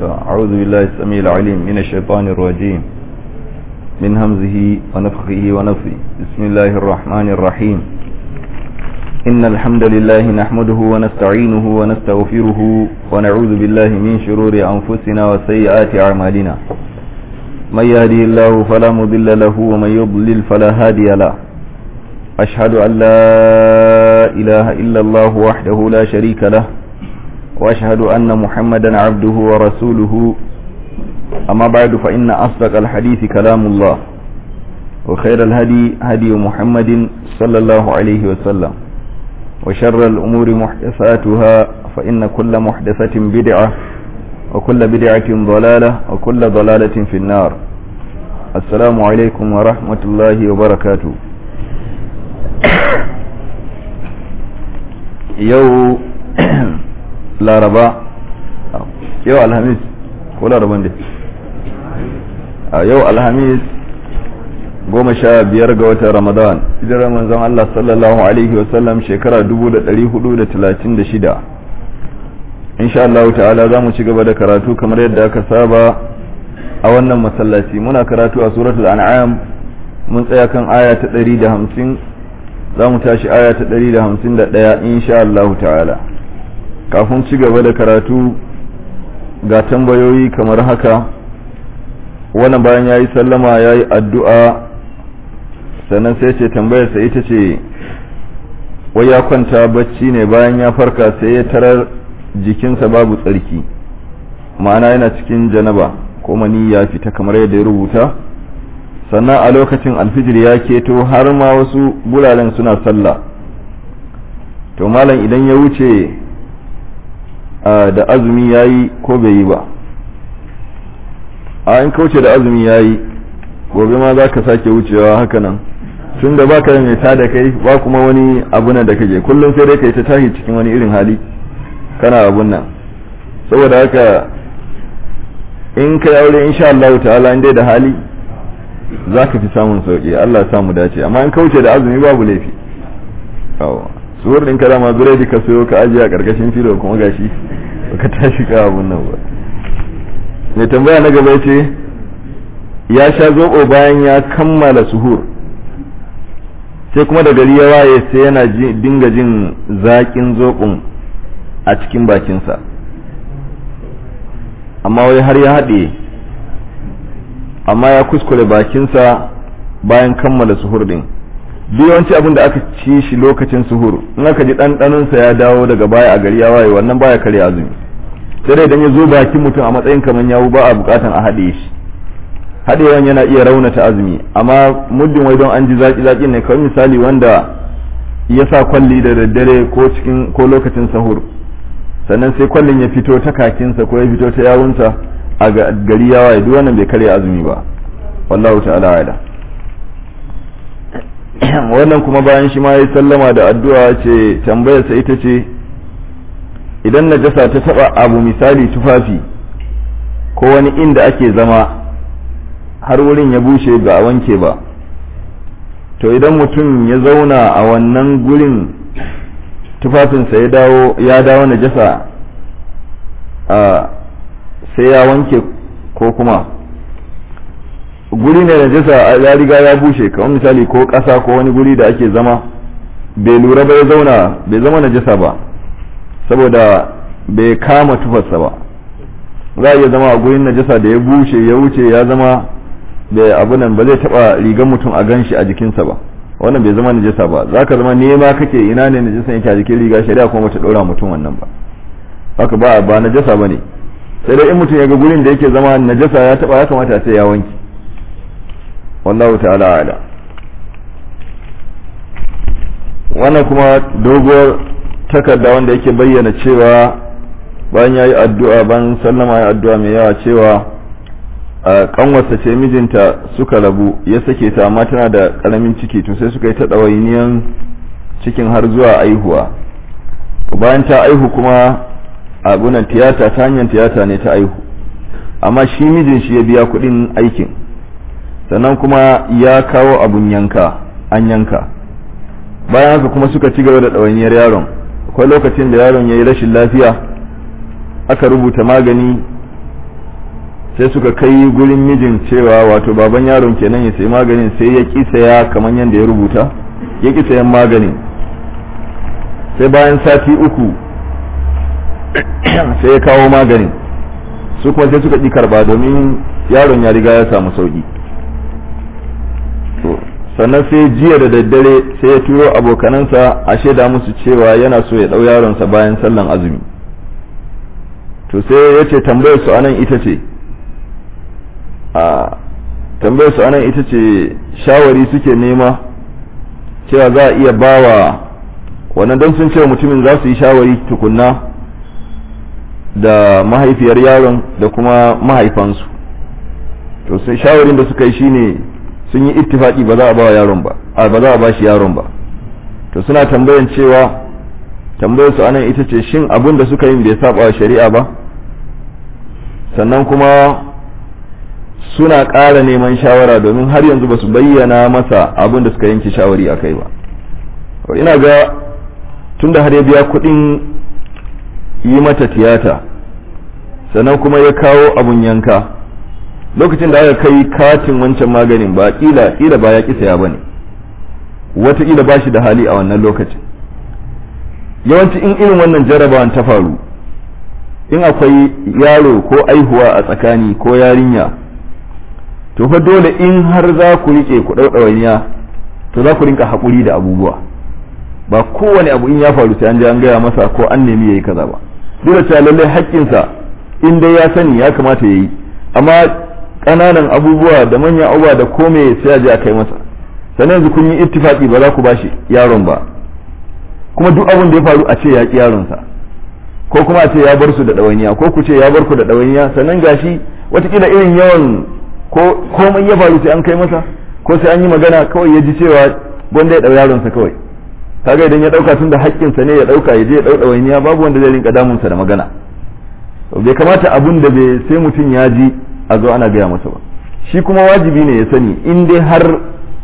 أعوذ بالله السميع العليم من الشيطان الرجيم من همزه ونفخه ونفثه بسم الله الرحمن الرحيم إن الحمد لله نحمده ونستعينه ونستغفره ونعوذ بالله من شرور أنفسنا وسيئات أعمالنا من يهدي الله فلا مضل له ومن يضلل فلا هادي له أشهد أن لا إله إلا الله وحده لا شريك له وأشهد أن محمدا عبده ورسوله أما بعد فإن أصدق الحديث كلام الله وخير الهدي هدي محمد صلى الله عليه وسلم وشر الأمور محدثاتها فإن كل محدثة بدعة وكل بدعة ضلالة وكل ضلالة في النار السلام عليكم ورحمة الله وبركاته yau laraba yau alhamis ko laraban dai a yau alhamis goma sha biyar ga watan ramadan hijirar manzon Allah sallallahu alaihi wasallam shekara 1436 insha Allah ta'ala za mu ci gaba da karatu kamar yadda aka saba a wannan masallaci muna karatu a suratul an'am mun tsaya kan aya ta 150 za mu tashi aya ta 151 insha Allah ta'ala kafin ci gaba da karatu ga tambayoyi kamar haka wannan bayan ya yi sallama ya yi addu'a sannan sai ce tambayarsa ita ce wai ya kwanta bacci ne bayan ya farka sai ya tarar jikinsa babu tsarki ma'ana yana cikin janaba ko mani ya fita kamar yadda ya rubuta sannan a lokacin alfijir ya keto har ma wasu bulalen suna sallah to malam idan ya wuce da azumi ya yi ko bai yi ba a in kauce da azumi ya yi gobe ma za ka sake wucewa haka nan tun da baka mai ta da kai ba kuma wani abu nan da kake kullum sai dai kai ta tashi cikin wani irin hali kana abun nan saboda haka in kai aure insha Allah ta'ala in dai da hali za ka fi samun sauƙi Allah samu dace amma in kauce da azumi babu laifi suwar ɗin kada ma biredi ka sayo ka ajiye a ƙarƙashin filo kuma gashi ka tashi ka abun nan ba mai tambaya na gaba ce ya sha zoɓo bayan ya kammala suhur sai kuma da gari ya waye sai yana dinga jin zaƙin zoɓon a cikin bakinsa amma wai har ya haɗe amma ya kuskure bakinsa bayan kammala suhur din duk yawanci abin da aka ci shi lokacin suhur in aka ji ɗanɗanonsa ya dawo daga baya a gari ya waye wannan baya karya azumi sai dai idan ya zo bakin mutum a matsayin kamar yawu ba a bukatan a haɗe shi haɗewan yana iya raunata azumi amma muddin wai don an ji zaki zaki ne kawai misali wanda ya sa kwalli da daddare ko cikin ko lokacin sahur sannan sai kwallin ya fito ta kakinsa ko ya fito ta yawunsa a gari ya waye duk wannan bai karya azumi ba wallahu ta'ala ala wannan kuma bayan shi ma ya sallama da addu'a ce tambayarsa ita ce idan najasa ta taba abu misali tufafi ko wani inda ake zama har wurin ya bushe ba a wanke ba to idan mutum ya zauna a wannan gurin tufafinsa ya dawo ya dawo najasa a sai ya wanke ko kuma guri ne najasa ya riga ya bushe kamar misali ko ƙasa ko wani guri da ake zama bai lura ba ya zauna bai zama najasa ba saboda bai kama tufarsa ba za a iya zama a gurin najasa da ya bushe ya wuce ya zama da abu nan ba zai taba rigar mutum a gan shi a jikinsa ba wannan bai zama najasa ba za ka zama nema kake ina ne najasa yake a jikin riga shari'a kuma ta ɗora mutum wannan ba haka ba ba najasa ba ne sai dai in mutum ya ga gurin da yake zama najasa ya taba ya kamata sai ya wanki wallahu ta'ala ala wannan kuma doguwar takarda wanda yake bayyana cewa bayan ya yi addu'a ban sallama ya addu'a mai yawa cewa kanwarsa ce mijinta suka rabu ya sake ta amma tana da karamin ciki to sai suka yi ta ɗawainiyan cikin har zuwa aihuwa bayan ta aihu kuma abunan tiyata ta hanyar tiyata ne ta aihu amma shi mijin shi ya biya kuɗin aikin sannan kuma ya kawo abun yanka an yanka bayan haka kuma suka ci gaba da ɗawainiyar yaron akwai lokacin da yaron ya yi rashin lafiya aka rubuta magani sai suka kai gurin mijin cewa wato baban yaron kenan ya sayi maganin sai ya ƙi saya kamar yadda ya rubuta ya ƙi sayan maganin sai bayan sati uku sai ya kawo maganin su kuma sai suka ƙi karba domin yaron ya riga ya samu sauƙi sannan sai jiya da daddare sai ya turo abokanansa a shaida musu cewa yana so ya ɗau yaronsa bayan sallan azumi to sai ya ce tambayar su anan ita ce a tambayar su anan ita ce shawari suke nema cewa za a iya bawa wannan don sun cewa mutumin za su yi shawari tukunna da mahaifiyar yaron da kuma mahaifansu to sai shawarin da suka yi shine sun yi ittifaki ba za a ba yaron ba a ba za a ba shi yaron ba to suna tambayan cewa tambayar su anan ita ce shin abin da suka yi bai saba wa shari'a ba sannan kuma suna ƙara neman shawara domin har yanzu ba su bayyana masa abin da suka yanke shawari a kai ba ina ga tunda har ya biya kuɗin yi mata tiyata sannan kuma ya kawo abun yanka lokacin da aka kai katin wancan maganin ba kila kila ba ya ki saya bane wataƙila ba shi da hali a wannan lokacin yawanci in irin wannan jarabawan ta faru in akwai yaro ko aihuwa a tsakani ko yarinya to fa dole in har za ku rike ku ɗauɗawainiya to za ku rinka haƙuri da abubuwa ba kowane abu in ya faru sai an je an gaya masa ko an nemi yayi kaza ba dole cewa lallai haƙƙinsa in dai ya sani ya kamata ya yi amma ƙananan abubuwa da manyan abubuwa da kome sai a je a kai masa sannan yanzu kun yi ittifaki ba za ku bashi yaron ba kuma duk abin da ya faru a ce ya ƙi yaronsa ko kuma a ce ya bar su da ɗawainiya ko ku ce ya bar ku da ɗawainiya sannan gashi watakila irin yawan ko komai ya faru sai an kai masa ko sai an yi magana kawai ya ji cewa gwanda ya ɗau yaronsa kawai kaga idan ya ɗauka tun da haƙƙinsa ne ya ɗauka ya je ya ɗau ɗawainiya babu wanda zai rinka damunsa da magana bai kamata abun da bai sai mutum ya ji a zo ana gaya masa ba shi kuma wajibi ne ya sani in dai har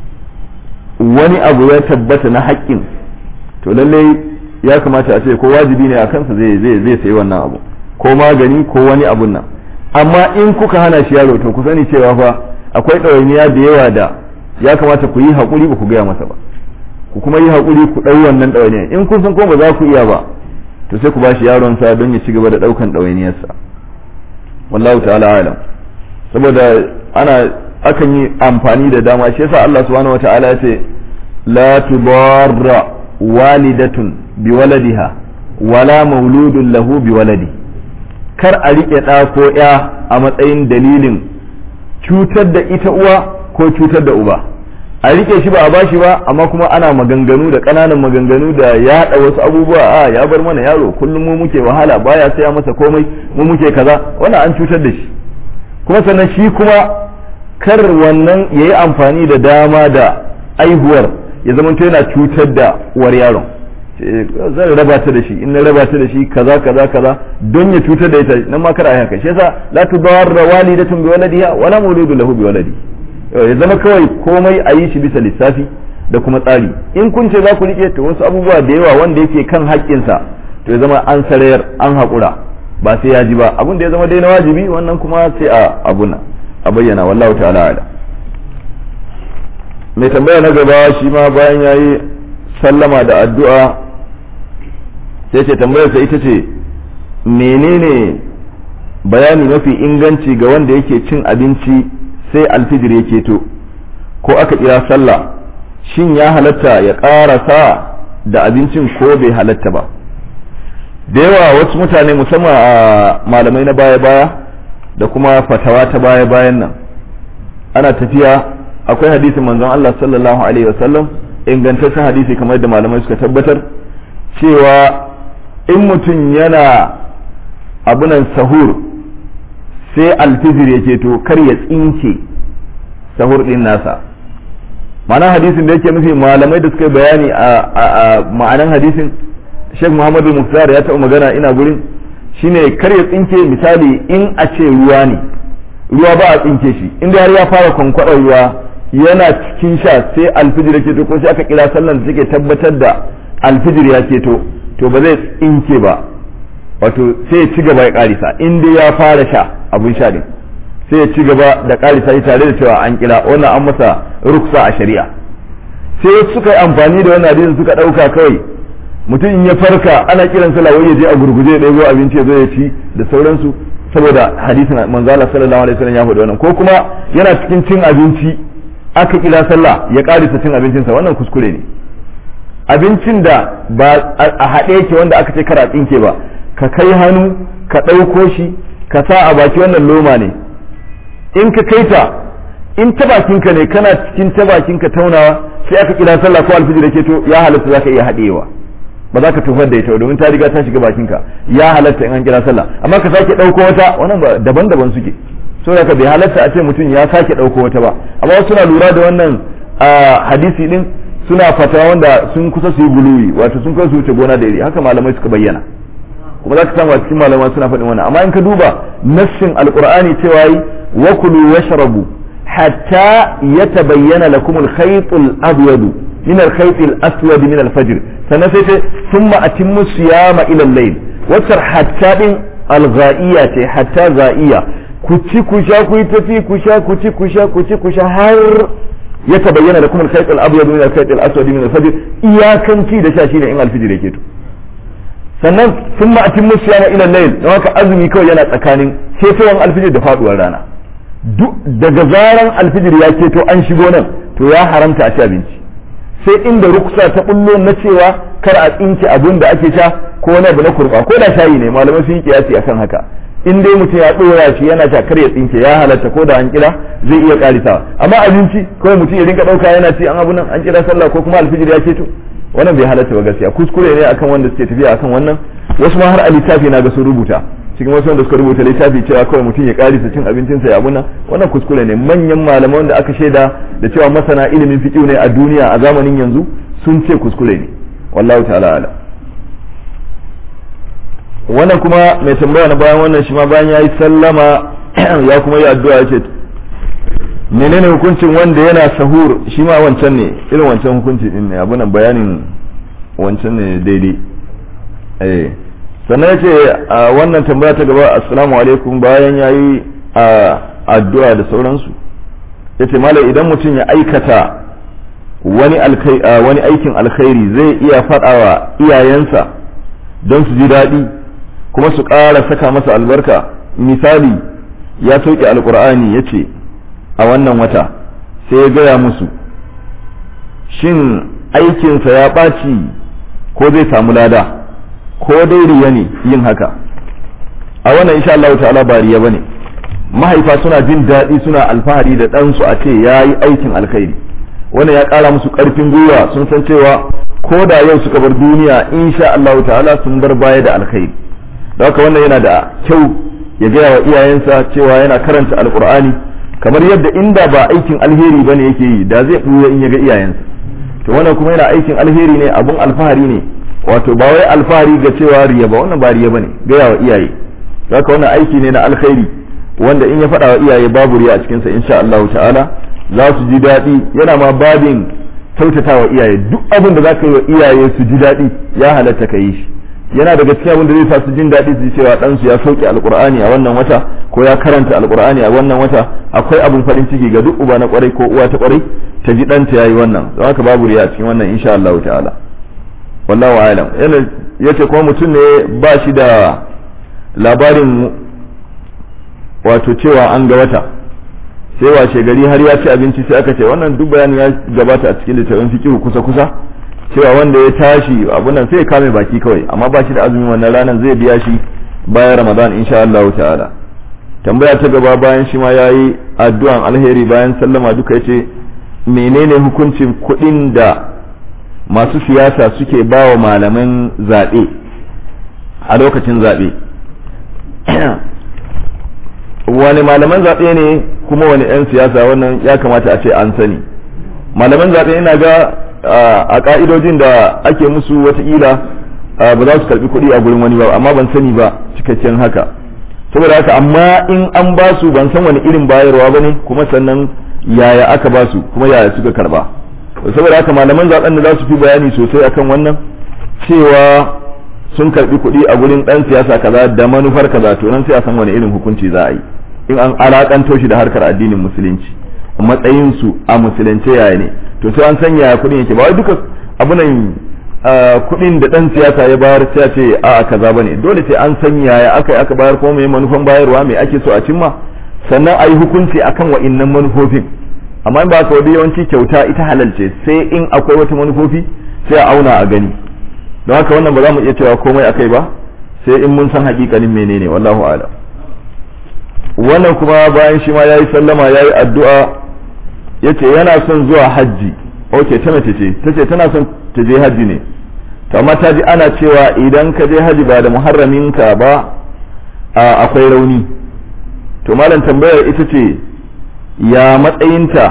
wani abu ya tabbata na haƙƙin to lallai ya kamata a ce ko wajibi ne a kansa zai zai zai sayi wannan abu ko magani ko wani abun nan amma in kuka hana shi yaro to ku sani cewa fa akwai ɗawainiya da yawa da ya kamata ku yi haƙuri ba ku gaya masa ba ku kuma yi haƙuri ku ɗau wannan ɗawainiya in kun san ko ba za ku iya ba to sai ku bashi yaron sa don ya ci gaba da ɗaukan ɗawainiyarsa wallahu ta'ala alam saboda ana akan yi amfani da dama shi yasa Allah subhanahu wata'ala ya ce la tudarra walidatun bi waladiha wala mauludun lahu bi waladi kar a riƙe ɗa ko ya a matsayin dalilin cutar da ita uwa ko cutar da uba a rike shi ba a bashi ba amma kuma ana maganganu da ƙananan maganganu da yaɗa wasu abubuwa a ya bar mana yaro kullum mu muke wahala baya saya masa komai mu muke kaza wannan an cutar da shi kuma sannan shi kuma kar wannan ya yi amfani da dama da aihuwar ya zama yana cutar da uwar yaron zan raba ta da shi in na raba ta da shi kaza kaza kaza don ya cutar da ita nan ma kar a haka shi yasa la tudarra walidatun bi waladiha wala mawludu lahu bi waladi ya zama kawai komai a yi shi bisa lissafi da kuma tsari in kun ce za ku rike to wasu abubuwa da yawa wanda yake kan haƙƙinsa to ya zama an sarayar an haƙura ba sai ya ji ba abin da ya zama dai na wajibi wannan kuma sai a abuna a bayyana wallahu ta'ala ala mai tambaya na gaba shi ma bayan yayi sallama da addu'a sai ce tambayarsa ita ce menene bayani mafi inganci ga wanda yake cin abinci sai alfijir ya keto ko aka kira sallah shin ya halatta ya ƙarasa da abincin ko bai halatta ba da yawa wasu mutane musamman a malamai na baya-baya da kuma fatawa ta baya-bayan nan ana tafiya akwai hadisin manzon Allah sallallahu alaihi wasallam ingantaccen hadisi kamar da malamai suka tabbatar cewa in mutum yana abunan sahur sai alfijir ya keto kar ya tsinke sahur din nasa ma'anar hadisin da yake nufi malamai da suka bayani a ma'anar hadisin Sheikh Muhammadu Muftar ya taɓa magana ina gurin shine kar ya tsinke misali in a ce ruwa ne ruwa ba a tsinke shi inda har ya fara kwankwaɗar ruwa yana cikin sha sai alfijir ya keto ko sai aka kira sallan da take tabbatar da alfijir ya keto to ba zai tsinke ba wato sai ya ci gaba ya karisa in dai ya fara sha abun sha din sai ya ci gaba da ƙarisa shi tare da cewa an kira wannan an masa ruksa a shari'a sai suka yi amfani da wannan hadisin suka ɗauka kawai mutum in ya farka ana kiran sallah wai ya je a gurguje ya ɗebo abinci ya zo ya ci da sauransu saboda hadisin manzo Allah sallallahu alaihi wasallam ya faɗi wannan ko kuma yana cikin cin abinci aka kira sallah ya ƙarisa cin abincinsa wannan kuskure ne abincin da ba a haɗe yake wanda aka ce kara tsinke ba ka kai hannu ka ɗauko shi ka sa a baki wannan loma ne in ka kai ta in ta bakinka ne kana cikin ta bakinka taunawa sai aka kira sallah ko alfijir da ke to ya halatta zaka iya haɗewa ba za ka tofar da ita domin ta riga ta shiga bakinka ya halatta in an kira sallah amma ka sake ɗauko wata wannan ba daban-daban suke so da bai halatta a ce mutum ya sake ɗauko wata ba amma wasu na lura da wannan hadisi din suna fata wanda sun kusa su yi guluwi wato sun kusa su wuce gona da iri haka malamai suka bayyana kuma za ka samu a cikin malamai suna faɗin wannan amma in ka duba nassin alqur'ani cewa yi wa kulu washrabu hatta yatabayyana lakum al-khayt al-abyad min al-khayt al-aswad min al-fajr sannan sai ce thumma atimmu siyama ila al-layl wacce hatta din al-ghaiya ce hatta ghaiya ku ci ku sha ku yi tafi ku sha ku ci ku sha ku ci ku sha har ya tabayyana lakum al-khayt al-abyad min al-khayt al-aswad min al-fajr iyakanci da sha shine in al-fajr yake to sannan sun ma atin musu yana ila layl don haka azumi kawai yana tsakanin ketowar alfijir da faduwar rana duk daga zaran alfijir ya keto an shigo nan to ya haramta a ci abinci sai inda ruksa ta bullo na cewa kar a tsinke abun da ake sha ko wani abu na kurba ko da shayi ne malamai sun yi kiyasi akan haka in dai mutum ya dora shi yana sha kar ya tsinke ya halatta ko da an kira zai iya karisawa amma abinci kawai mutum ya rinka dauka yana ci an abu nan an kira sallah ko kuma alfijir ya keto wannan bai halatta ba gaskiya kuskure ne akan wanda suke tafiya akan wannan wasu ma har a littafi na ga sun rubuta cikin wasu wanda suka rubuta littafi cewa kawai mutum ya karisa cin abincinsa ya abuna wannan kuskure ne manyan malaman da aka shaida da cewa masana ilimin fiqh ne a duniya a zamanin yanzu sun ce kuskure ne wallahu ta'ala ala wannan kuma mai tambaya na bayan wannan shi ma bayan yayi sallama ya kuma yi addu'a ya ce menene hukuncin wanda yana sahur shi ma wancan ne irin wancan hukunci din ne abunan bayanin wancan ne daidai eh sannan yace wannan tambaya ta gaba assalamu alaikum bayan yayi addu'a da sauransu yace malam idan mutum ya aikata wani wani aikin alkhairi zai iya faɗawa iyayensa don su ji daɗi kuma su ƙara saka masa albarka misali ya sauke alkur'ani ya ce a wannan wata sai ya gaya musu shin aikinsa ya ɓaci ko zai samu lada ko dai riya ne yin haka a wannan insha Allah ta'ala ba riya bane mahaifa suna jin daɗi suna alfahari da ɗansu a ce ya yi aikin alkhairi wannan ya ƙara musu ƙarfin gwiwa sun san cewa ko da yau suka bar duniya insha Allah ta'ala sun bar baya da alkhairi da haka wannan yana da kyau ya gaya wa iyayensa cewa yana karanta alkur'ani kamar yadda inda ba aikin alheri bane yake yi da zai ɓuya in ya ga iyayensa to wannan kuma yana aikin alheri ne abun alfahari ne wato ba wai alfahari ga cewa riya ba wannan ba riya bane gaya wa iyaye haka wannan aiki ne na alkhairi wanda in ya faɗa wa iyaye babu riya a cikinsa insha Allah ta'ala za su ji daɗi yana ma babin kyautata wa iyaye duk abin da za ka yi wa iyaye su ji daɗi ya halatta ka yi shi yana daga cikin abin da zai sa su jin daɗi su ji cewa ɗansu ya sauke alƙur'ani a wannan wata ko ya karanta alƙur'ani a wannan wata akwai abin farin ciki ga duk uba na ƙwarai ko uwa ta ƙwarai ta ji ɗanta ya yi wannan don haka babu riya a cikin wannan insha Allah ta'ala wallahu alam yana yace kuma mutum ne ba shi da labarin wato cewa an ga wata sai washe gari har ya ci abinci sai aka ce wannan duk bayanin ya gabata a cikin littafin fiqh kusa kusa cewa wanda ya tashi abun nan sai ya kame baki kawai amma ba shi da azumin wannan ranar zai biya shi bayan ramadan insha Allah ta'ala tambaya ta gaba bayan shi ma yayi addu'an alheri bayan sallama duka yace menene hukuncin kuɗin da masu siyasa suke bawa malaman zaɓe a lokacin zaɓe wani malaman zaɓe ne kuma wani 'yan siyasa wannan ya kamata a ce an sani malaman zaɓe ina ga a ƙa'idojin da ake musu watakila ba za su karɓi kuɗi a gurin wani ba amma ban sani ba cikakken haka saboda haka amma in an ba su ban san wani irin bayarwa ba ne kuma sannan yaya aka ba su kuma yaya suka karɓa saboda haka malaman zaɓen da za su fi bayani sosai akan wannan cewa sun karɓi kuɗi a gurin ɗan siyasa kaza da manufar kaza to nan sai a san wani irin hukunci za a yi in an alakanto shi da harkar addinin musulunci matsayin su a musulunce yaya ne to sai an san yaya kuɗin yake ba wai duka abunan kuɗin da ɗan siyasa ya bayar sai ce a kaza bane dole sai an san yaya aka aka bayar ko mai manufan bayarwa mai ake so a cimma sannan a yi hukunci akan wa'innan manufofin amma in ba ka wadi yawanci kyauta ita halal ce sai in akwai wata manufofi sai a auna a gani don haka wannan ba za mu iya cewa komai akai ba sai in mun san hakikanin menene wallahu a'lam wannan kuma bayan shi ma yayi sallama yayi addu'a yace yana son zuwa hajji okay ta mace ce tace tana son ta je hajji ne to amma ta ji ana cewa idan ka je hajji ba da muharramin ka ba akwai rauni to malam tambayar ita ce ya matsayinta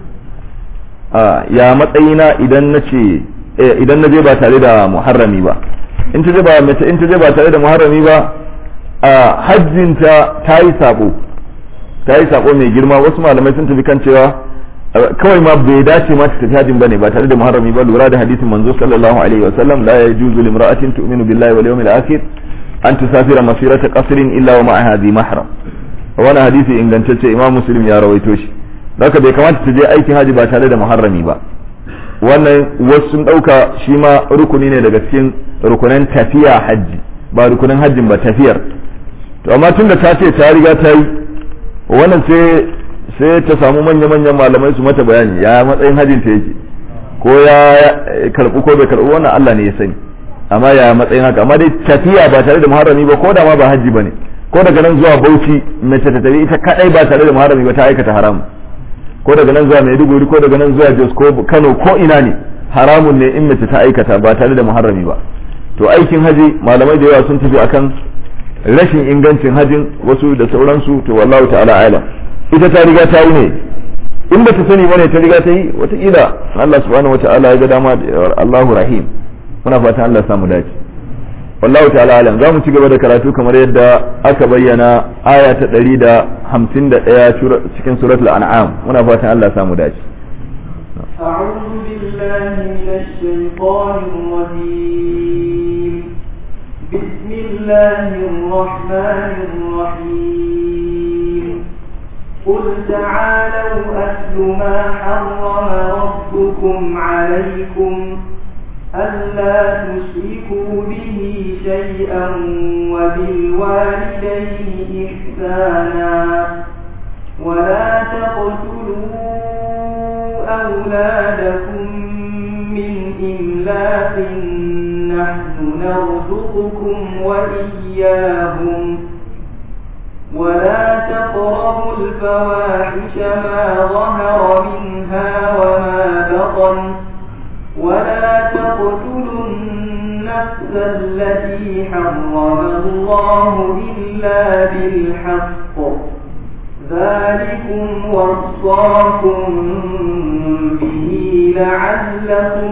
ya matsayina idan na ce idan na je ba tare da muharrami ba in ta je ba mace in ta je ba tare da muharrami ba a hajjinta ta yi sabo ta yi sabo mai girma wasu malamai sun tafi kan cewa kawai ma bai dace ma ta tafi hajjin bane ba tare da muharrami ba lura da hadisin manzo sallallahu alaihi wa sallam la yajuzu limra'atin tu'minu billahi wal yawmil akhir an tusafira masirata qasrin illa wa ma'aha dhi mahram wannan hadisi ingantacce imam muslim ya rawaito shi haka bai kamata ta je aikin haji ba tare da muharrami ba wannan wasu sun dauka shi ma rukuni ne daga cikin rukunan tafiya hajji ba rukunin hajjin ba tafiyar to amma tunda ta ce ta riga ta yi wannan sai sai ta samu manya-manyan malamai su mata bayani ya matsayin hajjin ta yake ko ya karbu ko bai karbu wannan Allah ne ya sani amma ya matsayin haka amma dai tafiya ba tare da muharrami ba ko da ma ba hajji bane ko daga nan zuwa Bauchi mace ta tafi ita kadai ba tare da muharrami ba ta aikata haramu ko daga nan zuwa Maiduguri ko daga nan zuwa Jos ko Kano ko ina ne haramun ne in mace ta aikata ba tare da muharrami ba to aikin haji malamai da yawa sun tafi akan rashin ingancin hajin wasu da sauransu to wallahu ta'ala alam ita ta riga ta yi ne in ba ta sani bane ta riga ta yi wataƙila Allah subhanahu wa ta'ala ya ga dama Allahu rahim muna fatan Allah samu dace wallahu ta'ala alam za mu ci gaba da karatu kamar yadda aka bayyana aya ta 151 cikin suratul an'am muna fatan Allah samu dace أعوذ بالله من الشيطان الرجيم بسم الله الرحمن الرحيم قل تعالوا أتل ما حرم ربكم عليكم ألا تشركوا به شيئا وبالوالدين إحسانا ولا تقتلوا أولادكم من إملاق نحن نرزقكم وإياهم ولا تقربوا الفواحش ما ظهر منها وما بطن ولا تقتلوا النفس التي حرم الله إلا بالحق ذلكم وصاكم به لعلكم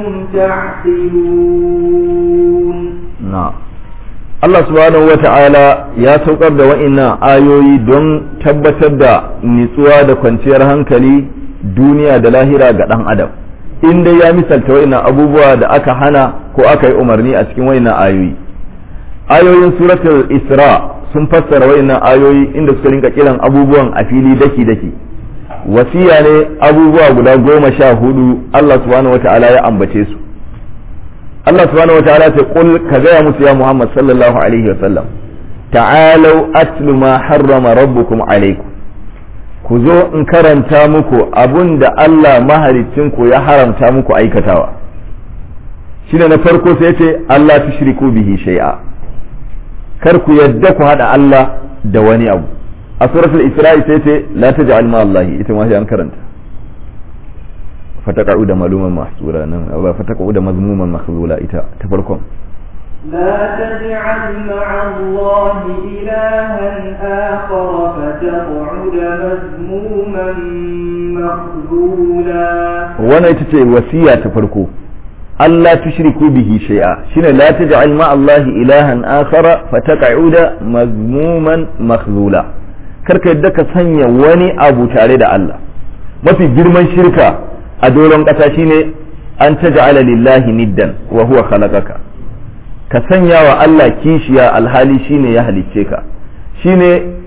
تعقلون نعم Allah subhanahu wa ta'ala ya saukar da wa'innan ayoyi don tabbatar da nitsuwa da kwanciyar hankali duniya da lahira ga ɗan adam in dai ya misalta wa'innan abubuwa da aka hana ko aka yi umarni a cikin wa'innan ayoyi ayoyin suratul isra sun fassara wa'innan ayoyi inda suka rinka kiran abubuwan a fili daki daki wasiya ne abubuwa guda goma sha hudu Allah subhanahu wa ta'ala ya ambace su Allah subhanahu wa ta'ala ce qul ka gaya musu ya Muhammad sallallahu alaihi wa sallam ta'alau atlu ma harrama rabbukum alaikum ku zo in karanta muku abun da Allah ku ya haramta muku aikatawa shine na farko sai ce Allah tushriku bihi shay'a kar ku yadda ku hada Allah da wani abu a suratul isra'i sai ce la taj'al ma Allah ita ma sai an karanta fataqa'u da maluman mahsura nan ba fataqa'u da mazmuman mahzula ita ta farkon لا تجعل مع الله إلها آخر فتقعد مذموما مخذولا wannan ita ce wasiya ta farko Allah tushriku bihi shay'a shine la taj'al ma Allah ilahan akhara fataq'uda mazmuman makhzula karka yadda ka sanya wani abu tare da Allah mafi girman shirka a doron ƙasa shine an taj'ala lillahi niddan wa huwa khalaqaka ka sanya wa Allah kishiya alhali shine ya halicce ka shine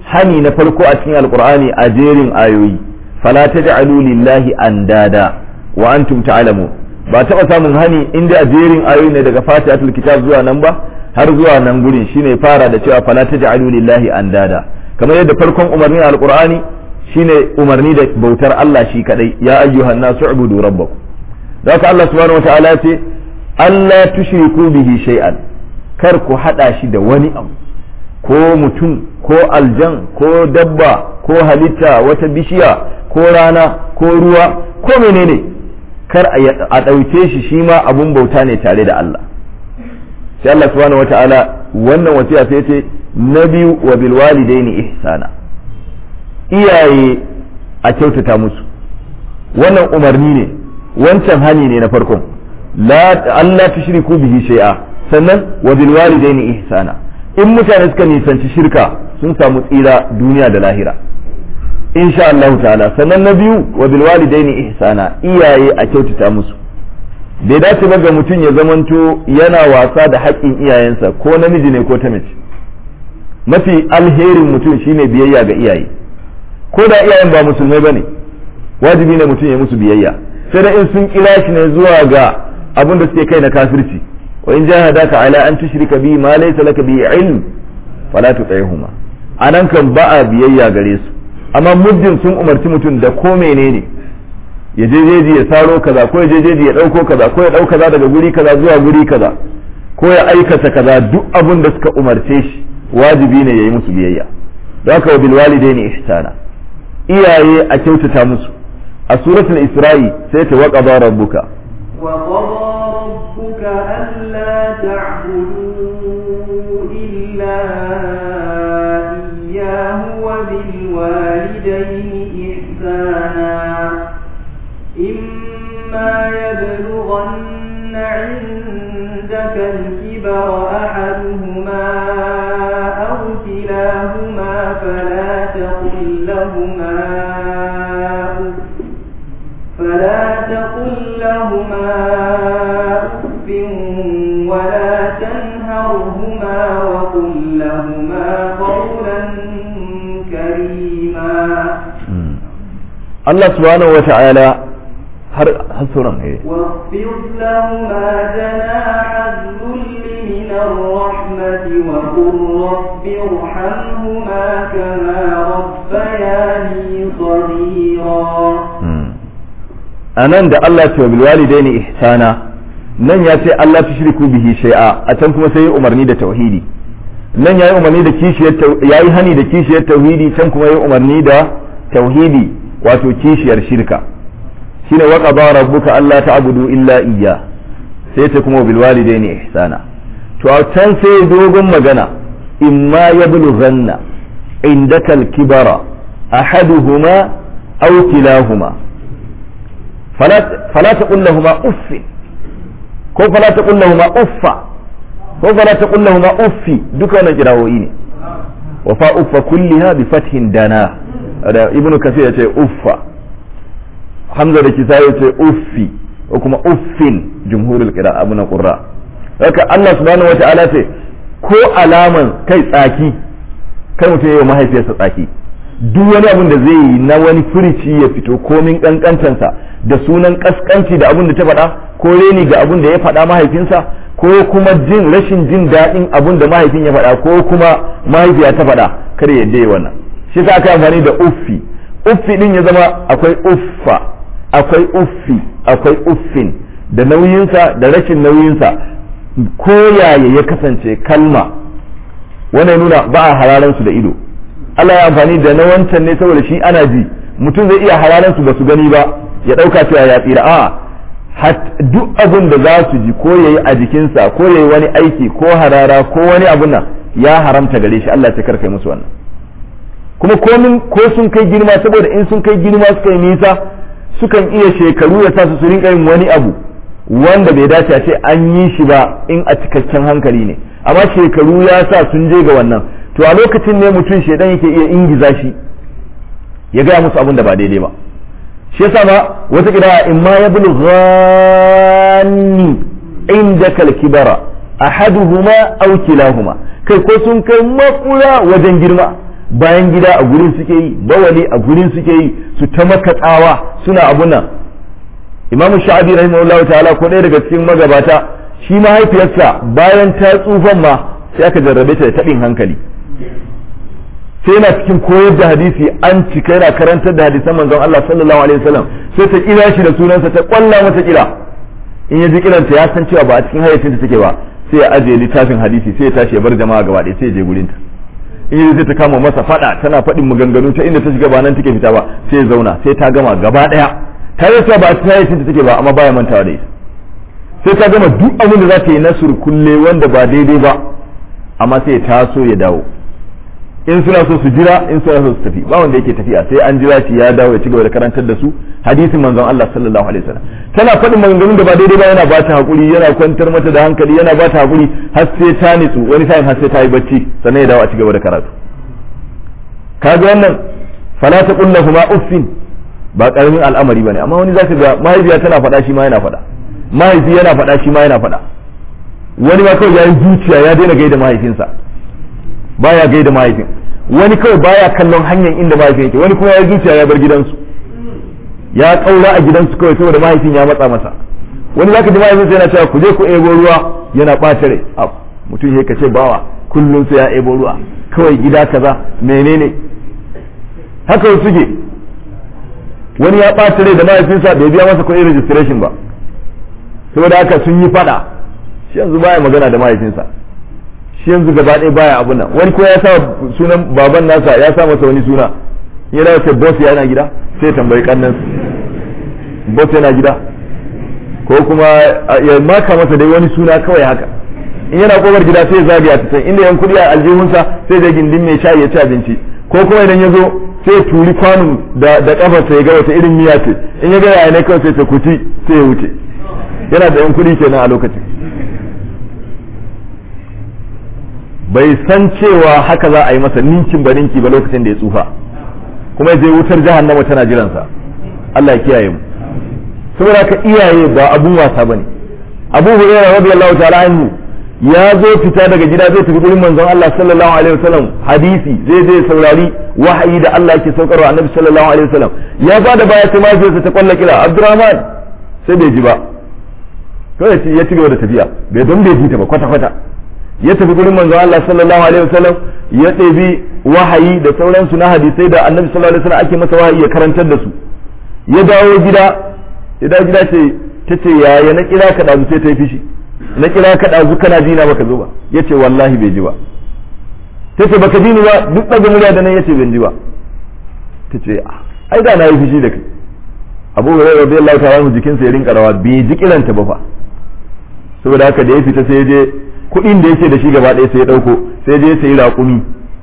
hani na farko a cikin alqur'ani a jerin ayoyi fala taj'alu lillahi andada wa antum ta'lamun ba taɓa samun hani inda a jerin ayoyi ne daga fatihatul kitab zuwa nan ba har zuwa nan gurin shine fara da cewa fala taj'alu lillahi andada kamar yadda farkon umarnin alqur'ani shine umarni da bautar Allah shi kadai ya ayyuhan nasu ubudu rabbakum da haka Allah subhanahu wataala ce Allah tushriku bihi shay'an kar ku hada shi da wani abu ko mutum ko aljan ko dabba ko halitta wata bishiya ko rana ko ruwa ko menene kar a ɗauke shi shi ma abun bauta ne tare da Allah sai Allah subhanahu wataala wannan wasiya sai ce na biyu wa bil walidaini ihsana iyaye a kyautata musu wannan umarni ne wancan hani ne na farkon la Allah tushriku bihi shay'a sannan wa bil walidaini ihsana in mutane suka nisanci shirka sun samu tsira duniya da lahira insha Allah ta'ala sannan na biyu wa bil walidaini ihsana iyaye a kyautata musu bai dace ba ga mutum ya zamanto yana wasa da haƙƙin iyayensa ko namiji ne ko ta mace mafi alherin mutum shine biyayya ga iyaye ko da iyayen ba musulmai bane wajibi ne mutum ya musu biyayya sai da in sun kira shi ne zuwa ga abin da suke kai na kafirci wa in jahadaka ala an tushrika bi ma laysa laka bi ilm fala tuti'huma anan kan ba a biyayya gare su amma muddin sun umarci mutum da ko menene ya je jeji ya saro kaza ko ya je jeji ya dauko kaza ko ya dauka kaza daga guri kaza zuwa guri kaza ko ya aikata kaza duk abin da suka umarce shi wajibi ne yayi musu biyayya don haka wa bil walidaini ihsana iyaye a kyautata musu a suratul isra'i sai ta waqada rabbuka وقضى ربك ألا تعبدوا إلا إياه وبالوالدين إحسانا إما يبلغن عندك الكبر أحدهما أو كلاهما فلا تقل لهما أف فلا تقل لهما أف ولا تنهرهما وقل لهما قولا كريما Allah subhanahu wa ta'ala har hasuran eh واخفض لهما جناح الذل من الرحمة وقل رب ارحمهما كما ربياني صغيرا anan da Allah ce wa bilwalidaini ihsana nan ya ce Allah tushriku bihi shay'a a can kuma sai ya umarni da tauhidi nan yayi umarni da kishiyar yayi hani da kishiyar tauhidi can kuma yayi umarni da tauhidi wato kishiyar shirka shine wa qada rabbuka alla ta'budu illa iyya sai ta kuma bil walidaini ihsana to a can sai dogon magana imma yablughanna indaka al-kibara ahaduhuma aw kilahuma fala fala taqul lahumu uff ko fala taqul lahumu uffa ko fala taqul lahumu uffi duka wannan kirawoyi ne wa fa uffa kulliha bi fathin dana da ibnu kasir ya ce uffa hamza da kisa ya ce uffi ko kuma uffin jumhurul qira abu na qurra haka Allah subhanahu wataala ce ko alaman kai tsaki kai mutum yayi mahaifiyarsa tsaki duk wani abin da zai yi na wani furici ya fito komin kankantansa da sunan kaskanci da abin da ta faɗa ko reni ga abin da ya faɗa mahaifinsa ko kuma jin rashin jin daɗin abin da mahaifin ya faɗa ko kuma mahaifiya ta faɗa kar ya yadda wannan shi sa aka amfani da uffi uffi din ya zama akwai uffa akwai uffi akwai uffin da nauyinsa da rashin nauyinsa ko yaya ya kasance kalma wannan nuna ba a hararan su da ido Allah ya amfani da na wancan ne saboda shi ana ji mutum zai iya hararan su ba su gani ba ya dauka cewa ya tsira a duk abin da za su ji ko yayi a jikinsa ko yayi wani aiki ko harara ko wani abun nan ya haramta gare shi Allah ya karkai musu wannan kuma komin ko sun kai girma saboda in sun kai girma suka yi nisa sukan iya shekaru ya sa su su rinka yin wani abu wanda bai dace a ce an yi shi ba in a cikakken hankali ne amma shekaru ya sa sun je ga wannan to a lokacin ne mutum shedan yake iya ingiza shi ya gaya musu abin da ba daidai ba shi yasa ma wata kira in ma ya bulghani indaka al-kibara ahaduhuma aw kilahuma kai ko sun kai makura wajen girma bayan gida a gurin suke yi bawali a gurin suke yi su ta maka tsawa suna abun nan imamu sha'abi rahimahullahu ta'ala ko ɗaya daga cikin magabata shi mahaifiyarsa bayan ta tsufan ma sai aka jarrabe ta da taɓin hankali sai yana cikin koyar da hadisi an cika yana karantar da hadisan manzon Allah sallallahu alaihi wasallam sai ta kira shi da sunansa ta kwalla masa kira in ya ji kiranta ya san cewa ba a cikin hayyacin ta take ba sai ya ajiye littafin hadisi sai ya tashi ya bar jama'a gaba ɗaya sai ya je gurin ta in ya ta kama masa fada tana faɗin maganganu ta inda ta shiga ba nan take fita ba sai ya zauna sai ta gama gaba ɗaya ta yi cewa ba a cikin hayyacin ta take ba amma baya mantawa da ita sai ta gama duk abin da za ta yi na surkulle wanda ba daidai ba amma sai ya taso ya dawo in suna so su jira in suna so su tafi ba wanda yake tafiya sai an jira shi ya dawo ya ci gaba da karantar da su hadisin manzon Allah sallallahu alaihi wasallam tana faɗin maganganun da ba daidai ba yana ba ta hakuri yana kwantar mata da hankali yana ba ta hakuri har sai ta nitsu wani sa'in har sai ta yi bacci sannan ya dawo a ci gaba da karatu kaga wannan fala ta kullu huma uffin ba karamin al'amari bane amma wani zaka ga mahaifiya tana faɗa shi ma yana faɗa mahaifi yana faɗa shi ma yana faɗa wani ma kawai ya yi zuciya ya daina gaida mahaifinsa baya gaida mahaifin wani kawai baya kallon hanyar inda mahaifin yake wani kuma ya zuciya ya bar gidansu ya kaura a gidansu kawai saboda mahaifin ya matsa masa wani zaka ji mahaifinsa yana cewa ku je ku ebo ruwa yana ɓata rai mutum ya kace bawa kullum sai ya ebo ruwa kawai gida kaza menene haka wasu suke wani ya ɓata rai da mahaifinsa bai biya masa kuɗin registration ba saboda haka sun yi fada shi yanzu baya magana da mahaifinsa shi yanzu gaba ɗaya baya abu nan wani ko ya sa sunan baban nasa ya sa masa wani suna yana ce boss yana gida sai tambayi kannan boss yana gida ko kuma ya maka masa dai wani suna kawai haka in yana kofar gida sai zagaya ta can inda yan kudi a aljihunsa sai da gindin mai shayi ya ci abinci ko kuma idan ya zo sai ya turi kwanon da da kafarsa ya ga wata irin miya ce in ya ga yaya ne kawai sai ta kuti sai ya wuce yana da yan kudi kenan a lokacin bai san cewa haka za a yi masa ninkin ba ninki ba lokacin da ya tsufa kuma zai wutar jahannama tana jiransa Allah ya kiyaye mu saboda ka iyaye ba abun wasa bane Abu Hurairah radiyallahu ta'ala anhu ya zo fita daga gida zai tafi gurin manzon Allah sallallahu alaihi wasallam hadisi zai zai saurari wahayi da Allah yake saukarwa annabi sallallahu alaihi wasallam ya bada baya sai mahaifiyarsa ta kwalla kira Abdurrahman sai bai ji ba kawai ya ci gaba da tafiya bai don bai ji ta ba kwata kwata ya tafi gurin manzo Allah sallallahu alaihi wasallam ya ɗebi wahayi da sauransu na hadisai da annabi sallallahu alaihi wasallam ake masa wahayi ya karantar da su ya dawo gida ya dawo gida ce ta ce yaya na kira ka ɗazu sai ta yi fishi na kira ka ɗazu kana ji na baka zo ba ya ce wallahi bai ji ba ta ce baka ji ni ba duk ɗaga murya da nan ya ce ban ji ba ta ce ai da na yi fishi da kai abu hurairah radiyallahu ta'ala jikinsa ya rinka rawa bai ji kiranta ba fa saboda haka da ya fita sai ya je kuɗin da yake da shi gaba ɗaya sai ya ɗauko sai je sai raƙumi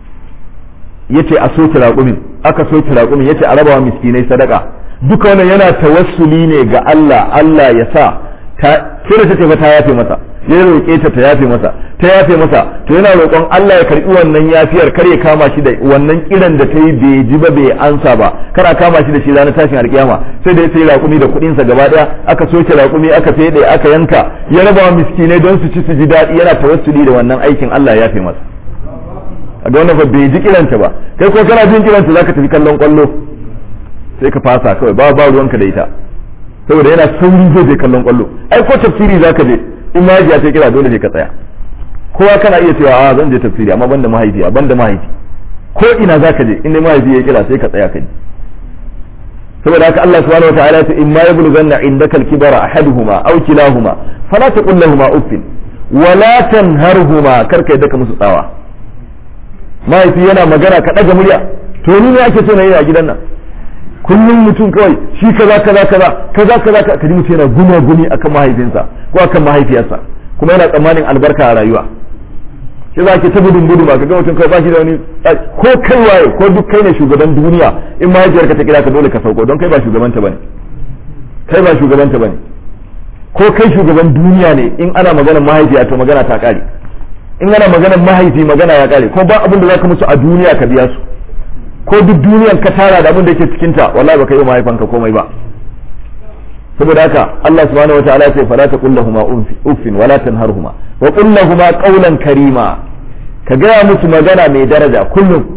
ya ce a soke raƙumin aka soke raƙumin ya ce a rabawa miskinai sadaka duka wannan yana tawassuli ne ga Allah Allah ya sa ta sai da ta ta yafe masa ya roƙe ta ta yafe masa ta yafe masa to yana roƙon Allah ya karɓi wannan yafiyar kar ya kama shi da wannan kiran da ta yi bai ji ba bai ansa ba kar a kama shi da shi ranar tashin alƙiyama sai da ya sai raƙumi da kuɗinsa gaba ɗaya aka soke raƙumi aka fede aka yanka ya raba wa miskinai don su ci su ji daɗi yana tawassuli da wannan aikin Allah ya yafe masa a ga wannan bai ji kiranta ba kai ko kana jin kiranta zaka tafi kallon kwallo sai ka fasa kawai ba ba ruwanka da ita saboda yana saurin zai je kallon kwallo ai ko tafsiri zaka je in mahaifiya ta kira dole sai ka tsaya kowa kana iya cewa a zan je tafsiri amma banda mahaifiya banda mahaifi ko ina zaka je in dai mahaifi ya kira sai ka tsaya ka ji saboda haka Allah subhanahu wataala ya ce in ma yablughanna indaka al-kibara ahaduhuma aw kilahuma fala taqul lahumu uffin wala tanharhuma karka yadda ka musu tsawa mahaifi yana magana ka daga murya to ni ne ake so na yi a gidan nan kullum mutum kawai shi kaza kaza kaza kaza kaza ka ji mutum yana guma gumi akan mahaifinsa ko akan mahaifiyarsa kuma yana tsammanin albarka a rayuwa shi za ke ta gudun gudu ba ka ga mutum kai ba shi da wani ko kai waye ko duk kai ne shugaban duniya in mahaifiyarka ta kira ka dole ka sauko don kai ba shugabanta bane kai ba shugabanta bane ko kai shugaban duniya ne in ana maganar mahaifiya to magana ta kare in ana maganar mahaifi magana ya kare ko ba abin da zaka musu a duniya ka biya su ko duk duniyan ka tara da abin da yake cikin ta wallahi baka yi mahaifanka komai ba saboda haka Allah subhanahu wataala ya ce fala taqul lahumu uffin wala tanharhuma wa qul lahumu qawlan karima ka gaya musu magana mai daraja kullum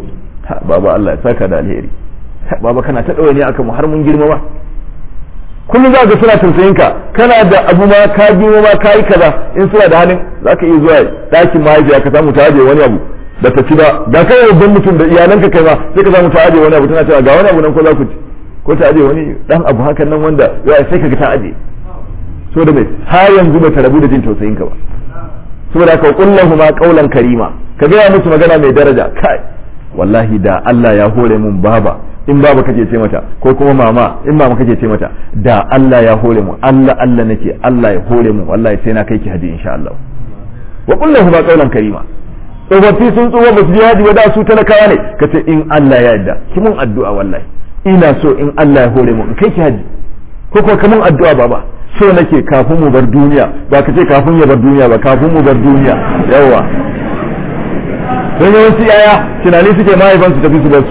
baba Allah ya saka da alheri baba kana ta ɗaure ne akan mu har mun girma ba kullum za ka suna tausayin ka kana da abu ma ka girma ma ka yi kaza in suna da halin za ka iya zuwa ɗakin mahaifiya ka samu ta ajiye wani abu da ta ci ba da kai babban mutum da iyalanka kai ma sai ka samu ta ajiye wani abu tana cewa ga wani abu nan ko za ku ci ko ta ajiye wani dan abu hakan nan wanda ya sai ka ga ta ajiye so da mai har yanzu ba ta rabu da jin tausayin ka ba saboda ka kullahu ma qaulan karima ka gaya musu magana mai daraja kai wallahi da Allah ya hore mun baba in baba kake ce mata ko kuma mama in mama kake ce mata da Allah ya hore mu Allah Allah nake Allah ya hore mu wallahi sai na kai ki haji insha Allah wa kullahu ma qaulan karima tsofaffi sun tsuwa ba su je haji ba da su talakawa ne ka ce in Allah ya yarda ki mun addu'a wallahi ina so in Allah ya hore mu in kai ki haji ko kuma kamun addu'a baba so nake kafin mu bar duniya ba ka ce kafin ya bar duniya ba kafin mu bar duniya yawa don yawanci yaya tunani suke mahaifan su tafi su bar su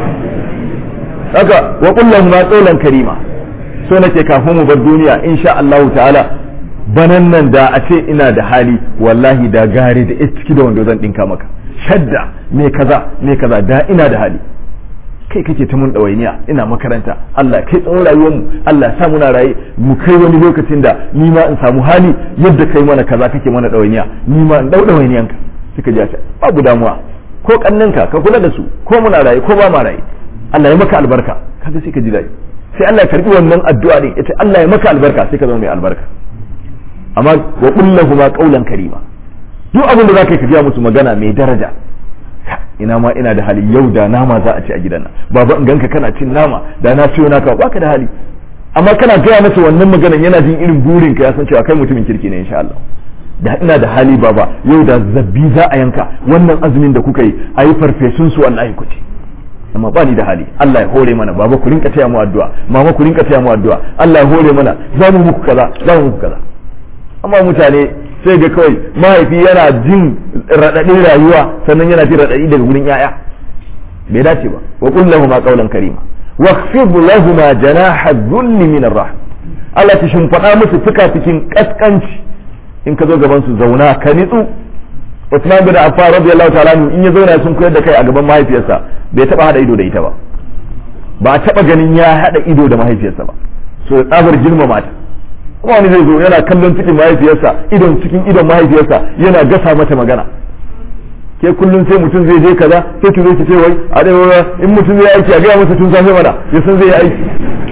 haka wa kullum ma tsolan karima so nake kafin mu bar duniya insha Allah ta'ala banan nan da a ce ina da hali wallahi da gare da ciki da wanda zan dinka maka shadda me kaza me kaza da ina da hali kai kake ta mun ɗawainiya ina makaranta Allah kai tsawon rayuwarmu Allah sa muna raye mu kai wani lokacin da ni ma in samu hali yadda kai mana kaza kake mana ɗawainiya ni ma in ɗau ɗawainiyanka suka ji ta babu damuwa ko kannanka ka kula da su ko muna raye ko ba ma raye Allah ya maka albarka kaga sai ka ji daɗi sai Allah ya karbi wannan addu'a din ita Allah ya maka albarka sai ka zama mai albarka amma wa qul ma qawlan karima duk abin da zaka yi ka ji musu magana mai daraja ina ma ina da hali yau da nama za a ci a gidan nan baba in ganka kana cin nama da na ciyo naka baka da hali amma kana gaya masa wannan maganan yana jin irin burin ka ya san cewa kai mutumin kirki ne insha Allah da ina da hali baba yau da zabbi za a yanka wannan azumin da kuka yi a yi farfesun su wallahi ku ci amma ba ni da hali Allah ya hore mana baba ku rinka taya mu addu'a mama ku rinka taya mu addu'a Allah ya hore mana za mu muku kaza za mu muku kaza amma mutane sai ga kawai mahaifi yana jin raɗaɗin rayuwa sannan yana jin raɗaɗi daga wurin yaya bai dace ba wa qul lahum qawlan karima wa khfid lahum janaha dhulli min ar Allah ta shimfaɗa musu fikafikin kaskanci in ka zo gaban su zauna ka nitsu Usman bin Affan radiyallahu ta'ala in ya zauna sun koyar da kai a gaban mahaifiyarsa bai taba hada ido da ita ba ba a taba ganin ya hada ido da mahaifiyarsa ba so tsabar girmama ta kuma wani zai zo yana kallon cikin mahaifiyarsa idon cikin idon mahaifiyarsa yana gasa mata magana ke kullum sai mutum zai je kaza sai ki zo ki ce wai a dai in mutum zai aiki a gaya masa tun safe mana ya san zai yi aiki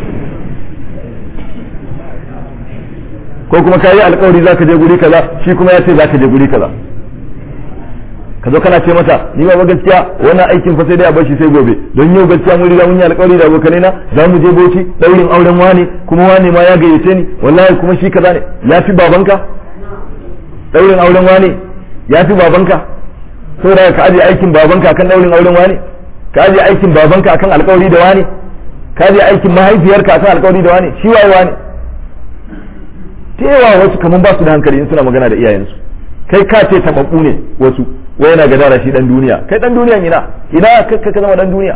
ko kuma ka yi alkawari za ka je guri kaza shi kuma ya ce za ka je guri kaza ka zo kana ce mata ni ba gaskiya wannan aikin fa sai dai a bar shi sai gobe don yau gaskiya mun riga mun yi alƙawari da abokanai na za mu je boci daurin auren wane kuma wane ma ya gayyace ni wallahi kuma shi kaza ne ya fi babanka daurin auren wane ya fi babanka saboda ka aje aikin babanka akan daurin auren wane ka aje aikin babanka akan alƙawari da wane ka aje aikin mahaifiyarka akan alƙawari da wane shi waye wane ta yawa wasu kaman ba su da hankali in suna magana da iyayensu kai ka ce tababbu ne wasu wai yana gadara shi dan duniya kai dan duniya ina ina ka ka zama dan duniya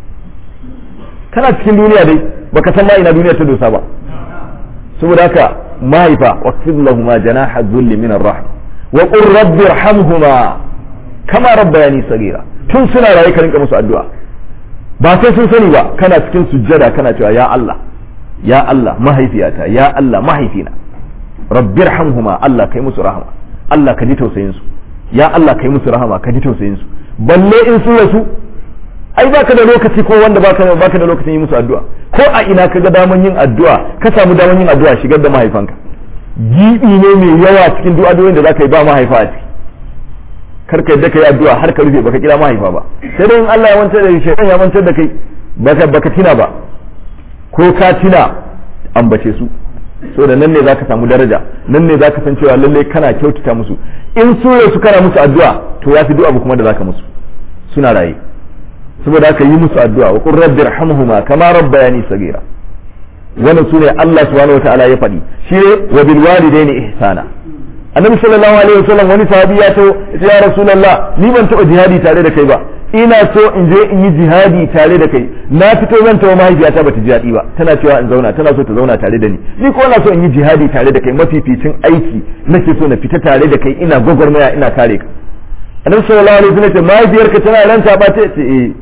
kana cikin duniya dai baka san ma ina duniya ta dosa ba saboda haka mahaifa waqfid lahum janaha dhulli min ar-rahm wa qur rabbi irhamhuma kama rabbayani sagira tun suna raye ka rinka musu addu'a ba sai sun sani ba kana cikin sujjada kana cewa ya Allah ya Allah mahaifiyata ya Allah mahaifina rabbi irhamhuma Allah kai musu rahama Allah ka ji tausayin su ya Allah kai musu rahama ka ji tausayin su balle in su rasu ai baka da lokaci ko wanda baka baka da lokacin yi musu addu'a ko a ina kaga daman yin addu'a ka samu daman yin addu'a shigar da mahaifanka gibi ne mai yawa cikin du'a'o'in da zaka yi ba mahaifa a ciki kar ka yadda kai addu'a har ka rufe baka kira mahaifa ba sai dai in Allah ya wancar da shi ya wancar da kai baka baka tina ba ko ka tina ambace su so da nan ne zaka samu daraja nan ne zaka san cewa lalle kana kyautata musu in su su kana musu addu'a to ya fi du'a kuma da zaka musu suna raye saboda haka yi musu addu'a wa qur rabbi irhamhuma kama rabbayani sagira wannan sune Allah subhanahu wataala ya faɗi shi ne wa bil walidaini ihsana annabi sallallahu alaihi wasallam wani sahabi ya to ya rasulullah ni ban taba jihadi tare da kai ba ina so in je in yi jihadi tare da kai na fito zan tawo mahaifiyata bata ji daɗi ba tana cewa in zauna tana so ta zauna tare da ni ni ko na so in yi jihadi tare da kai mafificin aiki nake so na fita tare da kai ina gwagwarmaya ina kare ka annabi sallallahu alaihi wasallam ce mahaifiyarka tana ranta ba ta ce eh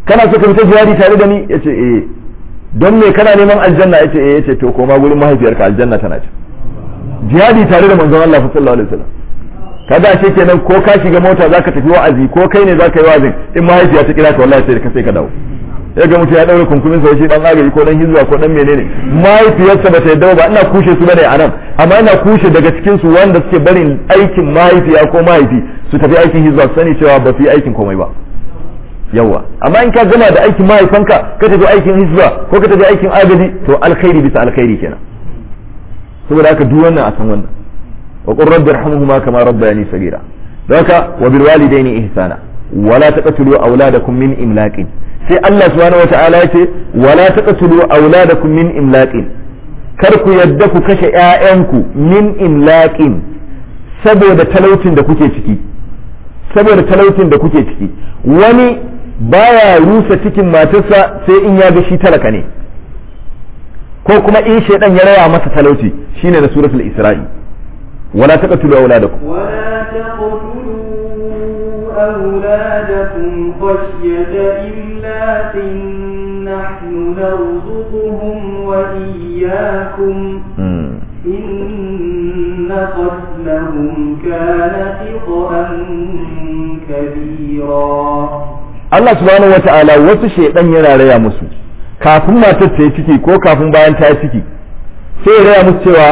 kana so ka fita jihadi tare da ni yace eh don me kana neman aljanna yace eh yace to koma gurin mahaifiyarka aljanna tana ci jihadi tare da manzon Allah sallallahu alaihi wasallam kaga shi kenan ko ka shiga mota zaka tafi wa'azi ko kai ne zaka yi wa'azin in mahaifiya ta kira ka wallahi sai ka sai ka dawo ya ga mutum ya daure kunkumin sa shi dan agaji ko dan hizba ko dan menene mahaifiyarsa ba ta yadda ba ina kushe su bane anan amma ina kushe daga cikin su wanda suke barin aikin mahaifiya ko mahaifi su tafi aikin hizba su sani cewa ba su yi aikin komai ba yawa amma in ka gama da aikin mahaifanka ka tafi aikin hizba ko ka tafi aikin agaji to alkhairi bisa alkhairi kenan saboda haka duk wannan a san wannan wa qur rabbi irhamhuma kama rabbayani sagira haka wa bil walidaini ihsana wala taqtulu auladakum min imlaqin sai Allah subhanahu wata'ala yace wala taqtulu auladakum min imlaqin kar ku yadda ku kashe ƴaƴanku min imlaqin saboda talaucin da kuke ciki saboda talaucin da kuke ciki wani baya rusa cikin matarsa sai in ya ga shi talaka ne ko kuma in shaidan ya raya masa talauci shine na suratul isra'i wala taqtulu auladakum ولا تقتلوا أولادكم خشية إملاق نحن نرزقهم وإياكم إن قتلهم كان خطأ كبيرا Allah subhanahu wata'ala wasu shaidan yana raya musu kafin matar ta yi ciki ko kafin bayan ta yi ciki sai ya raya musu cewa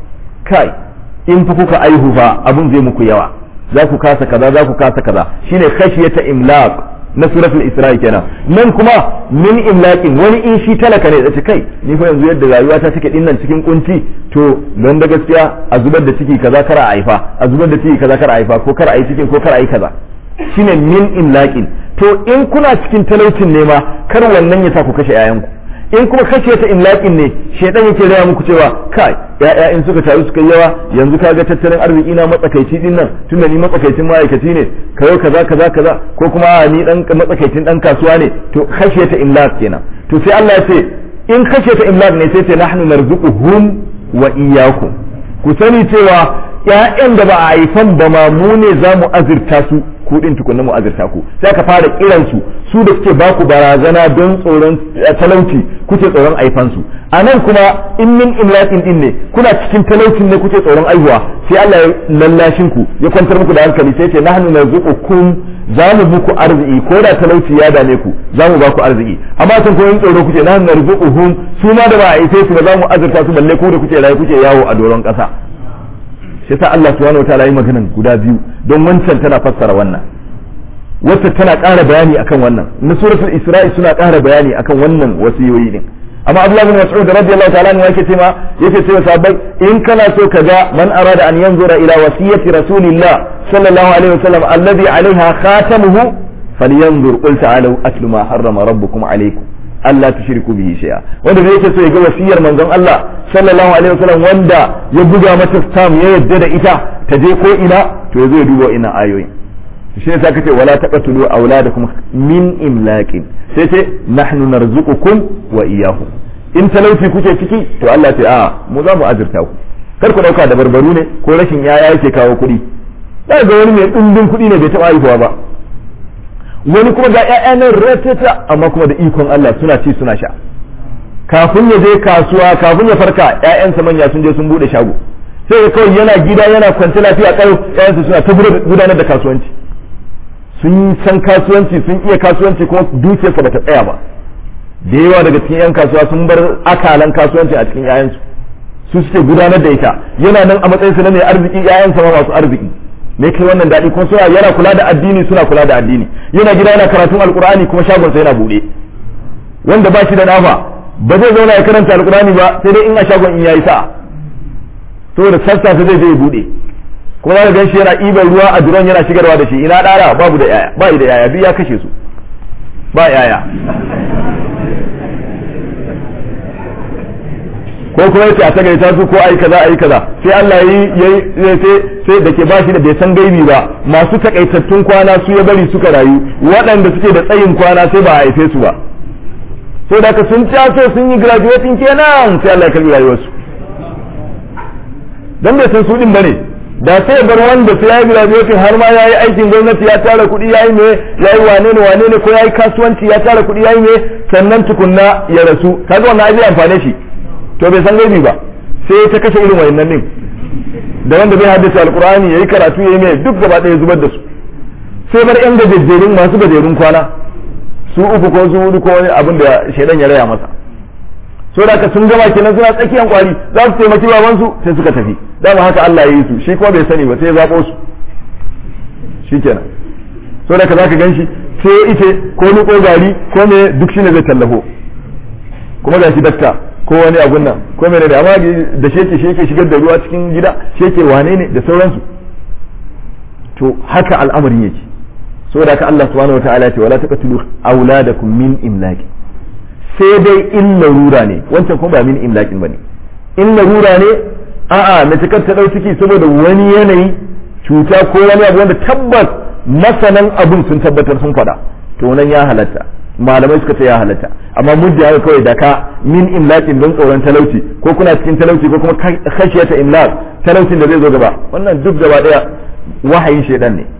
kai in fa kuka aihu fa abun zai muku yawa za ku kasa kaza za ku kasa kaza shine khashiyata imlaq na suratul isra'i kenan nan kuma min imlaqin wani in shi talaka ne da kai ni fa yanzu yadda rayuwa ta take dinnan cikin kunci to don da gaskiya a zubar da ciki kaza kar a haifa a zubar da ciki kaza kar a haifa ko kar a yi cikin ko kar a yi kaza shine min imlaqin to in kuna cikin talaucin ne ma kar wannan ya sa ku kashe 'ya'yanku in kuma kashe ta imlaƙin ne shedan yake raya muku cewa kai ya'ya in suka taru suka yawa yanzu ka ga tattalin arziki na matsakaici din nan tunda ni matsakaicin ma'aikaci ne kayo kaza kaza kaza ko kuma ni dan matsakaicin dan kasuwa ne to kashe ta imlaq kenan to sai Allah ya ce in kashe ta imlaq ne sai ce nahnu narzuquhum wa iyyakum ku sani cewa ƴaƴan da ba a haifan ba ma mu ne za mu azurta su ku din tukunna mu azurta ku sai ka fara kiran su su da suke baku barazana don tsoron talauci kuke tsoron aifan su anan kuma in min imlatin din ne kuna cikin talaucin ne kuke tsoron aihuwa sai Allah ya lallashin ku ya kwantar muku da hankali sai ce nahnu narzuqukum za mu muku arziki ko da talauci ya dame ku za mu ba ku arziki amma sun ko yin tsoro kuke nahnu narzuquhum su ma da ba a aife su ba za mu azurta su balle ku da kuke rayu kuke yawo a doron kasa shi yasa Allah subhanahu wataala yi maganan guda biyu don wancan tana fassara wannan wacce tana ƙara bayani akan wannan na suratul isra'i suna ƙara bayani akan wannan wasiyoyi din amma Abdullah bin Mas'ud radiyallahu ta'ala anhu yake cewa yake cewa sahabbai in kana so ka ga man arada an yanzura ila wasiyati rasulillah sallallahu alaihi wasallam alladhi alaiha khatamuhu falyanzur qul ta'alu atlu ma harrama rabbukum alaykum Allah tushriku bihi shay'a wanda da yake so ya ga wasiyar manzon Allah sallallahu alaihi wasallam wanda ya buga mata stam ya yadda da ita ta je ko ina to yazo ya duba ina ayoyin shi ne saka ce wala taqtulu auladakum min imlaqin sai ce nahnu narzuqukum wa iyyahum in talauci kuke ciki to Allah ce a mu za mu azurta ku kar ku dauka da barbaru ne ko rashin yaya yake kawo kuɗi za ga wani mai dindin kuɗi ne bai taɓa haihuwa ba wani kuma ga ƴaƴa nan ratata amma kuma da ikon Allah suna ci suna sha kafin ya je kasuwa kafin ya farka ƴaƴansa manya sun je sun bude shago sai kawai yana gida yana kwance lafiya kai ƴaƴansa suna ta gudanar da kasuwanci sun san kasuwanci sun iya kasuwanci kuma dukiyarsa bata tsaya ba da yawa daga cikin 'yan kasuwa sun bar akalan kasuwanci a cikin 'ya'yansu su suke gudanar da ita yana nan a matsayin su na mai arziki 'ya'yansa ma masu arziki me kai wannan daɗi kuma suna yana kula da addini suna kula da addini yana gida yana karatun alkur'ani kuma shagonsa yana buɗe wanda ba shi da dafa ba zai zauna ya karanta alkur'ani ba sai dai in a shagon in yayi sa'a saboda sassafe zai je ya buɗe kuma za ka gan shi yana ɗiban ruwa a duron yana shigarwa da shi ina ɗara babu da yaya ba da yaya biyu ya kashe su ba yaya ko kuma yace a tagaita su ko ai kaza ai kaza sai Allah yi yayi sai sai da ke bashi da bai san gaibi ba masu takaitattun kwana su ya bari suka rayu waɗanda suke da tsayin kwana sai ba a haife su ba sai da ka sun taso sun yi graduating kenan sai Allah ya kalli rayuwarsu dan bai san su din bane da sai bar wanda sai ya yi graduation har ma ya yi aikin gwamnati ya tara kuɗi ya yi me ya yi wane ne wane ne ko ya yi kasuwanci ya tara kuɗi ya yi me sannan tukunna ya rasu kaga wannan ai amfane shi to bai san gaibi ba sai ta kashe irin wayannan din da wanda bai haddace alqur'ani yayi karatu yayi me duk gaba ɗaya zubar da su sai bar yan gajejjerun masu gajerun kwana su uku ko su hudu ko wani abin da shaidan ya raya masa so da sun gama kenan suna tsakiyan kwari za su taimaki babansu sai suka tafi dama haka Allah ya yi su shi kuma bai sani ba sai ya zaɓo su shikenan so da ka zaka ganshi sai ite ko ko gari ko me duk shine zai tallafo kuma ga shi dakta ko wani abun nan ko mene da amma da shi yake shi yake shigar da ruwa cikin gida shi yake wane ne da sauransu to haka al'amarin yake saboda haka Allah subhanahu wataala ya ce wala taqtulu auladakum min imlaqi sai dai in larura ne wancan kuma ba min imlaqin bane in larura ne a'a na cikar ta dau ciki saboda wani yanayi cuta ko wani abu wanda tabbas masanan abun sun tabbatar sun faɗa to nan ya halatta malamai suka ce ya halatta amma mudda haka kawai da ka min imlaqin don tsoron talauci ko kuna cikin talauci ko kuma khashiyata imlaq talaucin da zai zo gaba wannan duk gaba daya wahayin shedan ne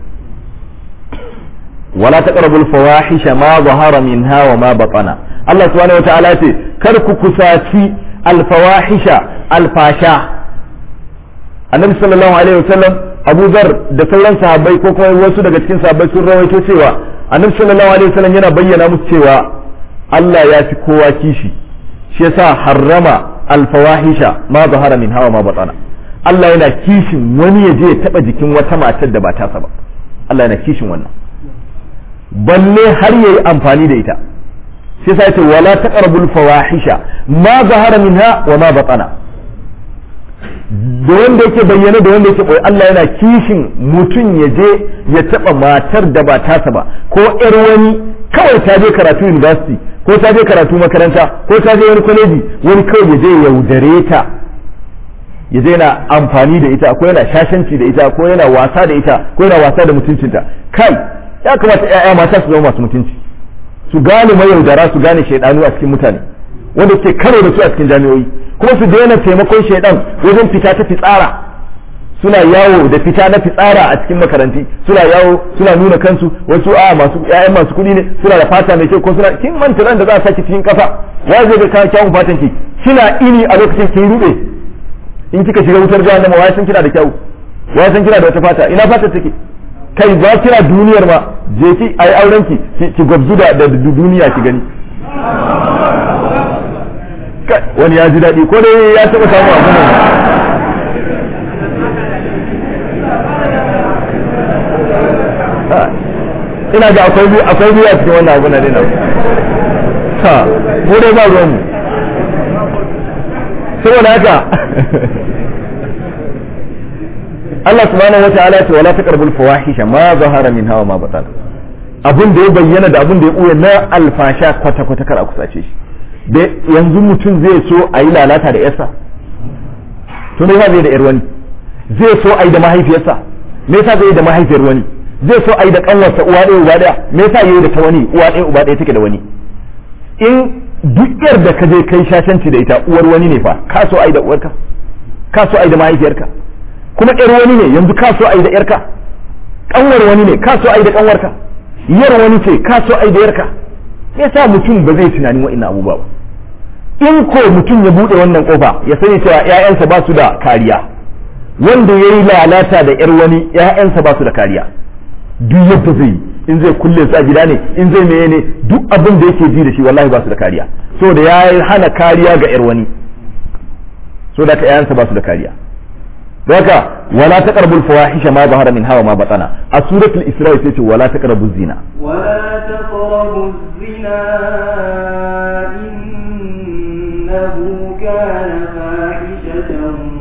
wala taqrabul fawahisha ma zahara minha wa ma batana Allah subhanahu wataala ce kar ku kusaci alfawahisha alfasha annabi sallallahu alaihi wasallam Abu Zar da sauran sahabbai ko kuma wasu daga cikin sahabbai sun rawaito cewa annabi sallallahu alaihi wasallam yana bayyana musu cewa Allah ya fi kowa kishi shi yasa harrama alfawahisha ma zahara min hawa ma batana Allah yana kishin wani ya je ya taba jikin wata matar da ba tasa ba Allah yana kishin wannan balle har yayi amfani da ita sai sai ce wala taqrabul fawahisha ma zahara minha wa ma batana da wanda yake bayyana da wanda yake boye Allah yana kishin mutum ya je ya taba matar da ba tasa ba ko yar wani kawai ta je karatu university ko ta je karatu makaranta ko ta je wani kwaleji wani kawai ya je yaudare ta ya je yana amfani da ita ko yana shashanci da ita ko yana wasa da ita ko yana wasa da mutuncinta kai ya kamata ƴaƴa mata su zama masu mutunci su gane mayaudara su gane shaidanu a cikin mutane wanda ke karo da su a cikin jami'o'i kuma su daina taimakon shaidan wajen fita ta fitsara suna yawo da fita na fitsara a cikin makaranti suna yawo suna nuna kansu wasu a masu ƴaƴan masu kuɗi ne suna da fata mai kyau ko suna kin manta ran da za a saki cikin kafa ya zai ga kyawun fatan ki kina ini a lokacin kin rube in kika shiga wutar jahannama wai san kina da kyau wai san kina da wata fata ina fata take kai ba kira duniyar ma je ki ai auren ki ki gwabzu da da duniya ki gani wani ya ji daɗi ko dai ya taɓa samu abu ne ina ga akwai biyu akwai biyu a cikin wannan abu na dina ha mu dai ba ruwan mu saboda haka Allah subhanahu wa ta'ala ce wala taqrabul fawahisha ma zahara minha wa ma batana abun da ya bayyana da abun da ya buya na alfasha kwata kwata kar a kusace shi da yanzu mutum zai so a yi lalata da yarsa to me zai da yar wani zai so a yi da mahaifiyarsa me yasa zai yi da mahaifiyar wani zai so a yi da kanwarsa uwa ɗaya uba ɗaya me yasa yayi da ta wani uwa ɗaya uba ɗaya take da wani in duk yar da ka je kai shashanci da ita uwar wani ne fa ka so a yi da uwarka ka so a yi da mahaifiyarka kuma ƴar wani ne yanzu ka so a yi da ƴarka ƙanwar wani ne ka so a yi da ƙanwarka yar wani ce ka so a yi da yarka me yasa mutum ba zai tunanin wa'annan abubuwa ba in ko mutum ya buɗe wannan kofa ya sani cewa ƴaƴansa ba su da kariya wanda ya yi lalata da ƴar wani ƴaƴansa ba su da kariya duk yadda zai in zai kulle su a gida ne in zai meye ne duk abin da yake ji da shi wallahi ba su da kariya saboda ya hana kariya ga ƴar wani saboda ka ƴaƴansa ba su da kariya haka wala taqrabul fawahisha ma zahara min hawa ma batana a suratul isra sai ce wala taqrabuz zina ولا تقربوا الزنا إنه كان فاحشة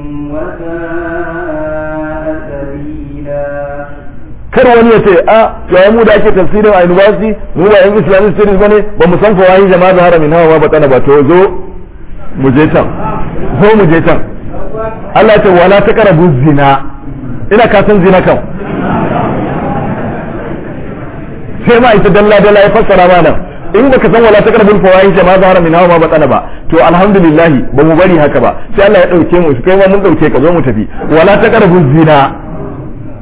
وساء سبيلا kar wani ya ce a yayin mu da ake tafsirin a university mu ba yan islamic studies bane ba mu san fawahisha ma zahara min hawa ma batana ba to zo mu je can zo mu je can Allah ya ce wala taqrabu zina ina ka san zina kan sai ma ita dalla dalla ya fassara ma nan in baka san wala taqrabu fawahisha ma zahara min hawa ma batana ba to alhamdulillah ba mu bari haka ba sai Allah ya dauke mu kai ma mun dauke ka zo mu tafi wala taqrabu zina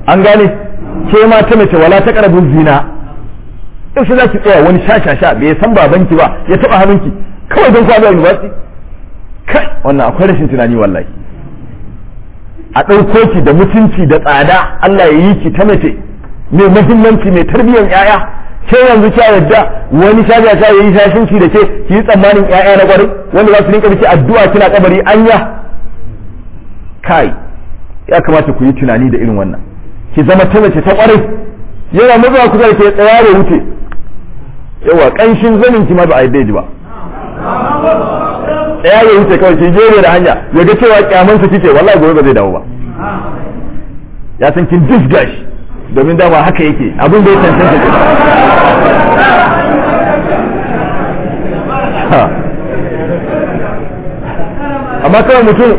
an gane ke ma ta mace wala ta karabun zina yaushe za ki tsaya wani sha bai san babanki ba ya taba hannunki kawai don kwado university kai wannan akwai rashin tunani wallahi a ɗauko ki da mutunci da tsada Allah ya yi ki ta mace mai muhimmanci mai tarbiyyar yaya ke yanzu kya yadda wani shaga sha yayi shashinci da ke ki yi tsammanin yaya na kwarai wanda za su rinka miki addu'a kina kabari anya kai ya kamata ku yi tunani da irin wannan ki zama ta mace ta kwarai yana mazuwa kusa da ke tsaya da wuce yawa kanshin zanin ki ma ba a yi ji ba tsaya ya wuce kawai ki jere da hanya ya ga cewa kyamansa kike wallahi gobe ba zai dawo ba ya san kin disga shi domin dama haka yake abin da ya cancanta ke amma kawai mutum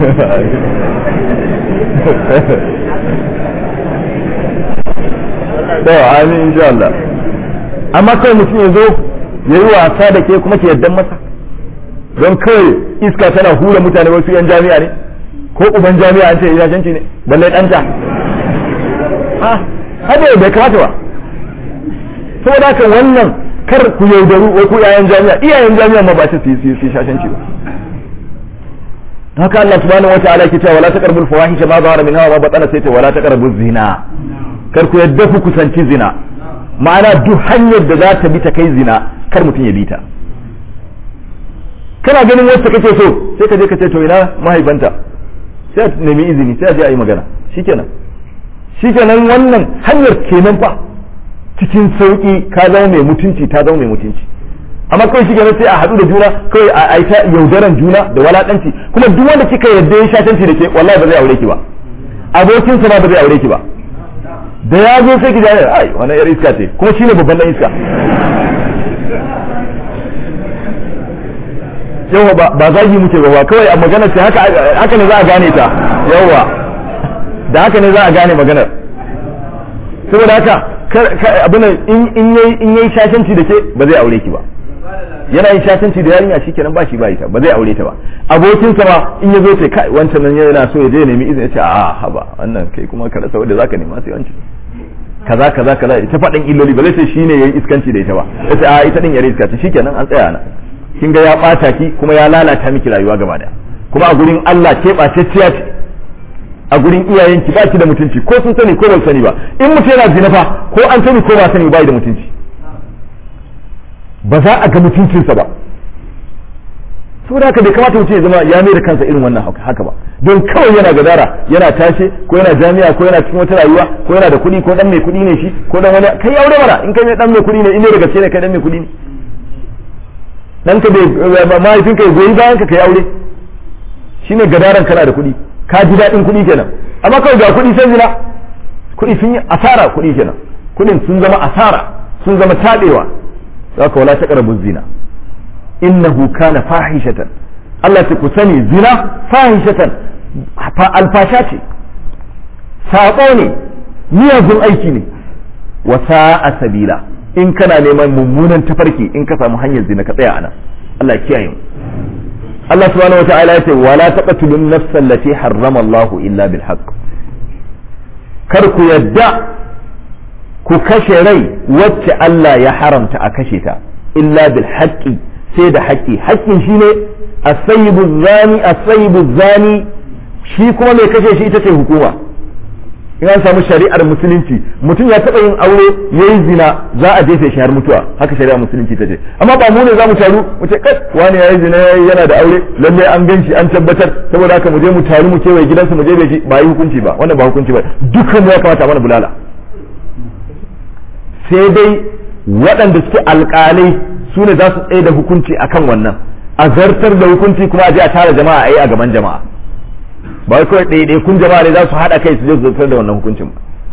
to amin insha Allah amma kawai mutum ya zo ya yi wasa da ke kuma ke yaddan masa don kawai iska tana hura mutane wasu yan jami'a ne ko uban jami'a an ce ilajanci ne balle ɗanta ha hada bai kamata ba saboda haka wannan kar ku yaudaru ko ku yayan jami'a iyayen jami'a ma ba su su su shashanci ba haka Allah subhanahu wa ta'ala ke cewa wala taqrabul fawahisha ma zahara minha wa ma batana sai ce wala taqrabuz zina kar ku yadda ku kusanci zina ma'ana duk hanyar da za ta bi ta kai zina kar mutum ya bi ta kana ganin wacce kake so sai ka je ka ce to ina mahaifanta sai a nemi izini sai a je a yi magana shikenan shikenan wannan hanyar kenan fa cikin sauki ka zama mai mutunci ta zama mai mutunci amma kawai shikenan sai a haɗu da juna kawai a ta yaudaran juna da walakanci kuma duk wanda kika yarda ya shatanci da ke wallahi ba zai aure ki ba abokinsa ma ba zai aure ki ba da ya zo sai ki ji ai wannan yar iska ce kuma shine babban dan iska yawa ba ba zagi muke ba kawai a magana ce haka haka ne za a gane ta yawa da haka ne za a gane maganar saboda haka abin in in yayi in yayi shashanci da ke ba zai aure ki ba yana yin shashanci da yarinya shikenan ba shi ba ita ba zai aure ta ba abokin sa ma in ya zo ce kai wancan nan yana so ya je nemi izini ya ce a haba wannan kai kuma ka rasa wanda zaka nema sai wancan kaza kaza kaza ita faɗin illoli ba zai ce shine yayi iskanci da ita ba yace a ita din yare iska ce shikenan an tsaya na kin ga ya bata ki kuma ya lalata miki rayuwa gaba daya kuma a gurin Allah ke ɓatacciya ce a gurin iyayenki ba ki da mutunci ko sun sani ko ba sani ba in mutum yana zina fa ko an sani ko ba sani ba da mutunci ba za a ga mutuncinsa ba saboda haka bai kamata mutum ya zama ya mai da kansa irin wannan haka ba don kawai yana gadara yana tashe ko yana jami'a ko yana cikin wata rayuwa ko yana da kuɗi ko dan mai kuɗi ne shi ko dan wani kai aure mana in kai dan mai kuɗi ne in ne da gaske ne kai dan mai kuɗi ne dan ka bai mahaifinka ya goyi bayan ka kai aure shine gadaran kana da kuɗi ka ji daɗin kuɗi kenan amma kawai ga kuɗi sai zina kuɗi sun yi asara kuɗi kenan kuɗin sun zama asara sun zama taɗewa zaka wala taqrabu zina innahu kana fahishatan Allah ta ku sani zina fahishatan alfasha ce saƙo ne miyagun aiki ne wa sa'a sabila in kana neman mummunan tafarki in ka samu hanyar zina ka tsaya anan Allah kiyaye mu Allah subhanahu wata'ala ya ce wala taqtulun nafsa allati harrama Allah illa bil haqq kar ku yadda ku kashe rai wacce Allah ya haramta a kashe ta illa bil haqqi sai da haƙƙi haƙƙin shine as-sayyibu zani as-sayyibu zani shi kuma mai kashe shi ita ce hukuma in an samu shari'ar musulunci mutum ya taɓa yin aure ya yi zina za a jefe shi har mutuwa haka shari'ar musulunci ta ce amma ba mu ne za mu taru mu ce kai wani ya yi zina yana da aure lalle an gan shi an tabbatar saboda haka mu je mu taru mu kewaye gidansa mu je shi ba yi hukunci ba wannan ba hukunci ba dukkan mu ya kamata mana bulala sai dai waɗanda suke alƙalai su ne za su tsaye da hukunci akan wannan a zartar da hukunci kuma a je a tara jama'a a yi a gaban jama'a ba kawai ɗaiɗai kun jama'a ne za su haɗa kai su je su zartar da wannan hukuncin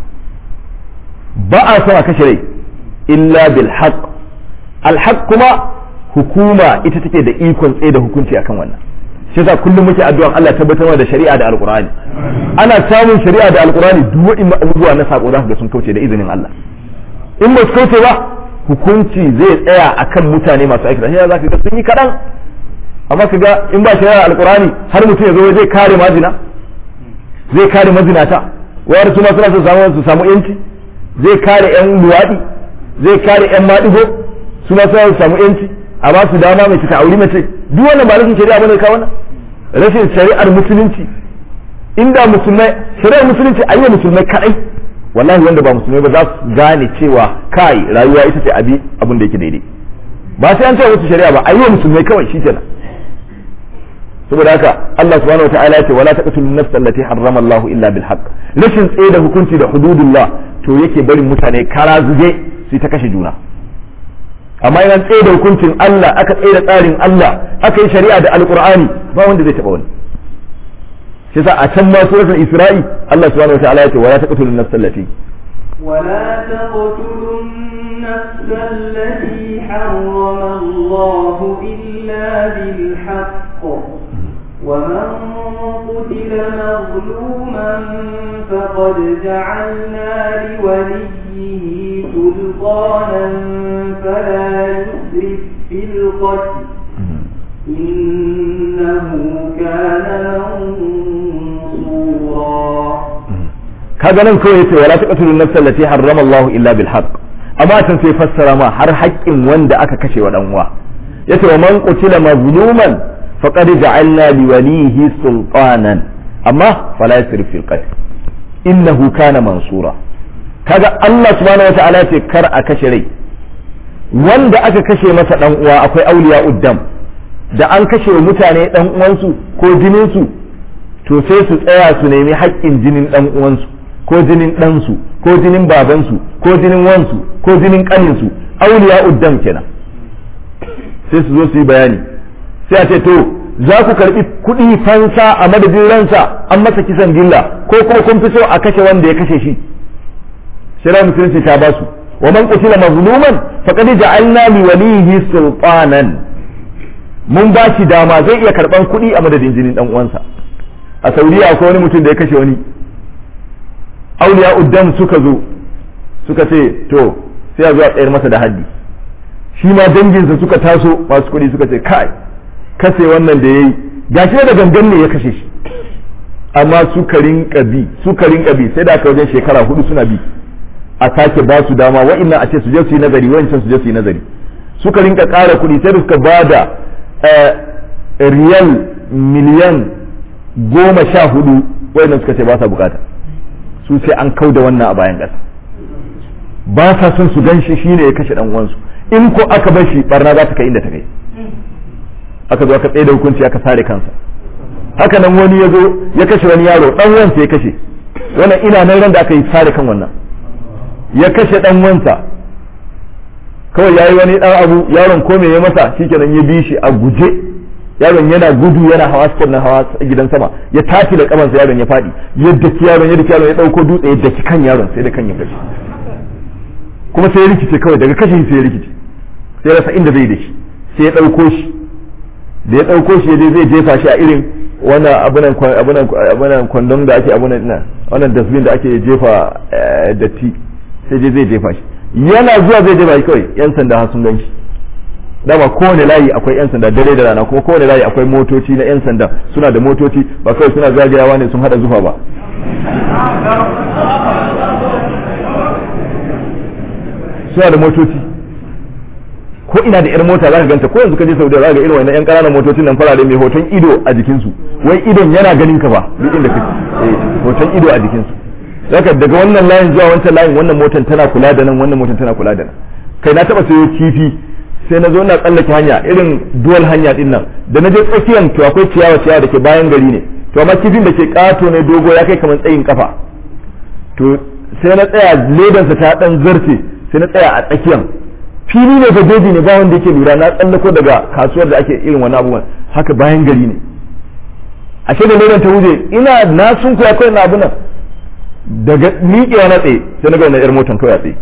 ba a son a kashe rai illa bil haqq al haqq kuma hukuma ita take da ikon tsaye da hukunci akan wannan shi yasa kullum muke addu'an Allah tabbatar da shari'a da alqur'ani ana samun shari'a da alqur'ani duk wa'in abubuwa na sako za ga sun kauce da izinin Allah in ba su kauce ba hukunci zai tsaya akan mutane masu aikata shi za ka ga sun yi kaɗan amma ka ga in ba shari'a alkurani har mutum ya zo zai kare mazina zai kare mazinata wayar su ma suna su samu su samu yanci zai kare yan luwaɗi zai kare yan maɗigo su ma suna su samu yanci a ba su dama mace ta auri mace duk wannan ba rashin shari'a bane ka wannan rashin shari'ar musulunci inda musulmai shari'ar musulunci a yi musulmai kadai wallahi wanda ba musulmai ba za su gane cewa kai rayuwa ita ce abi abin da yake daidai ba sai an ce musu shari'a ba a yi musulmai kawai shikenan saboda haka Allah subhanahu wataala ya ce wala taqtulu nafsa allati harrama Allah illa bil haqq rashin tsaye da hukunci da hududullah to yake barin mutane kara zube su ta kashe juna amma idan tsaye da hukuncin Allah aka tsaye da tsarin Allah aka yi shari'a da alqur'ani ba wanda zai taba wani shi yasa a can ma suratul isra'i Allah subhanahu wataala ya ce wala taqtulu nafsa allati ولا تقتلوا النفس التي حرم الله إلا بالحق ومن قتل مظلوما فقد جعلنا لوليه سلطانا فلا يسرف في القتل إنه كان منصورا kaga nan kawai yace wala taqtulun nafsa allati harrama Allah illa bil haqq amma can sai fassara ma har haƙƙin wanda aka kashe wa dan uwa yace wa man qutila mazluman faqad ja'alna li walihi sultanan amma fala yasrif fil qatl innahu kana mansura kaga Allah subhanahu wata'ala yace kar a kashe rai wanda aka kashe masa dan uwa akwai auliya uddam da an kashe mutane dan uwansu ko jinin su to sai su tsaya su nemi haƙƙin jinin dan uwansu ko jinin ɗansu ko jinin babansu ko jinin wansu ko jinin ƙaninsu auliya uddam kenan sai su zo su yi bayani sai a ce to za ku karɓi kuɗi fansa a madadin ransa an masa kisan gilla ko kuma kun fi so a kashe wanda ya kashe shi shari'a musulunci ta ba su wa man qutila mazluman faqad ja'alna li walihi sultanan mun ba shi dama zai iya karɓan kuɗi a madadin jinin ɗan uwansa a saudiya akwai wani mutum da ya kashe wani auliya uddam suka zo suka ce to sai a zo a tsayar masa da haddi shi ma danginsa suka taso masu kuɗi suka ce kai kase wannan da yayi gashi da gangan ne ya kashe shi amma suka rinka bi suka rinka bi sai da aka wajen shekara hudu suna bi a sake ba su dama wa'annan a ce su je su yi nazari wa'ancan su je su yi nazari suka rinka ƙara kuɗi sai da suka ba da riyal miliyan goma sha hudu wa'annan suka ce ba sa bukata su sai an kau da wannan a bayan ƙasa ba sa son su gan shi shine ya kashe dan uwansu in ko aka bar shi barna za ta kai inda ta kai aka zo aka tsaye da hukunci aka sare kansa haka nan wani ya zo ya kashe wani yaro dan wansa ya kashe wannan ina nan ran da aka yi sare kan wannan ya kashe dan wansa kawai yayi wani dan abu yaron ko me ya masa shikenan ya bi shi a guje yaron yana gudu yana hawa step na hawa gidan sama ya tafi da kamansa yaron ya fadi yadda ki yaron yadda ki yaron ya dauko dutse yadda ki kan yaron sai da kan ya gashi kuma sai ya rikice kawai daga kashe sai ya rikice sai ya rasa inda zai da shi sai ya dauko shi da ya dauko shi dai zai jefa shi a irin wannan abunan abunan abunan kwandon da ake abunan ina wannan dustbin da ake jefa datti sai dai zai jefa shi yana zuwa zai jefa shi kawai yan sanda har sun gan shi dama kowane layi akwai yan sanda dare da rana kuma kowane layi akwai motoci na yan sanda suna da motoci ba kawai suna zagayawa ne sun hada zufa ba suna da motoci ko ina da yar mota za ka ganta ko yanzu ka je Saudiya za ka ga irin wannan yan ƙananan motocin nan farare mai hoton ido a jikinsu wai idon yana ganin ka ba duk inda kake eh hoton ido a jikinsu zaka daga wannan layin zuwa wancan layin wannan motan tana kula da nan wannan motan tana kula da nan kai na taba sayo kifi sai na zo na tsallake hanya irin dual hanya din nan da na je tsakiyan to akwai ciyawa ciyawa da ke bayan gari ne to amma kifin da ke kato ne dogo ya kai kamar tsayin kafa to sai na tsaya ledansa ta dan zarce sai na tsaya a tsakiyan fili ne gajeji ne ba wanda yake lura na tsallako daga kasuwar da ake irin wani abubuwan haka bayan gari ne ashe da ledan ta wuce ina na sun kuwa kawai na abu nan daga miƙewa na tsaye sai na ga wannan yar motan kawai a tsaye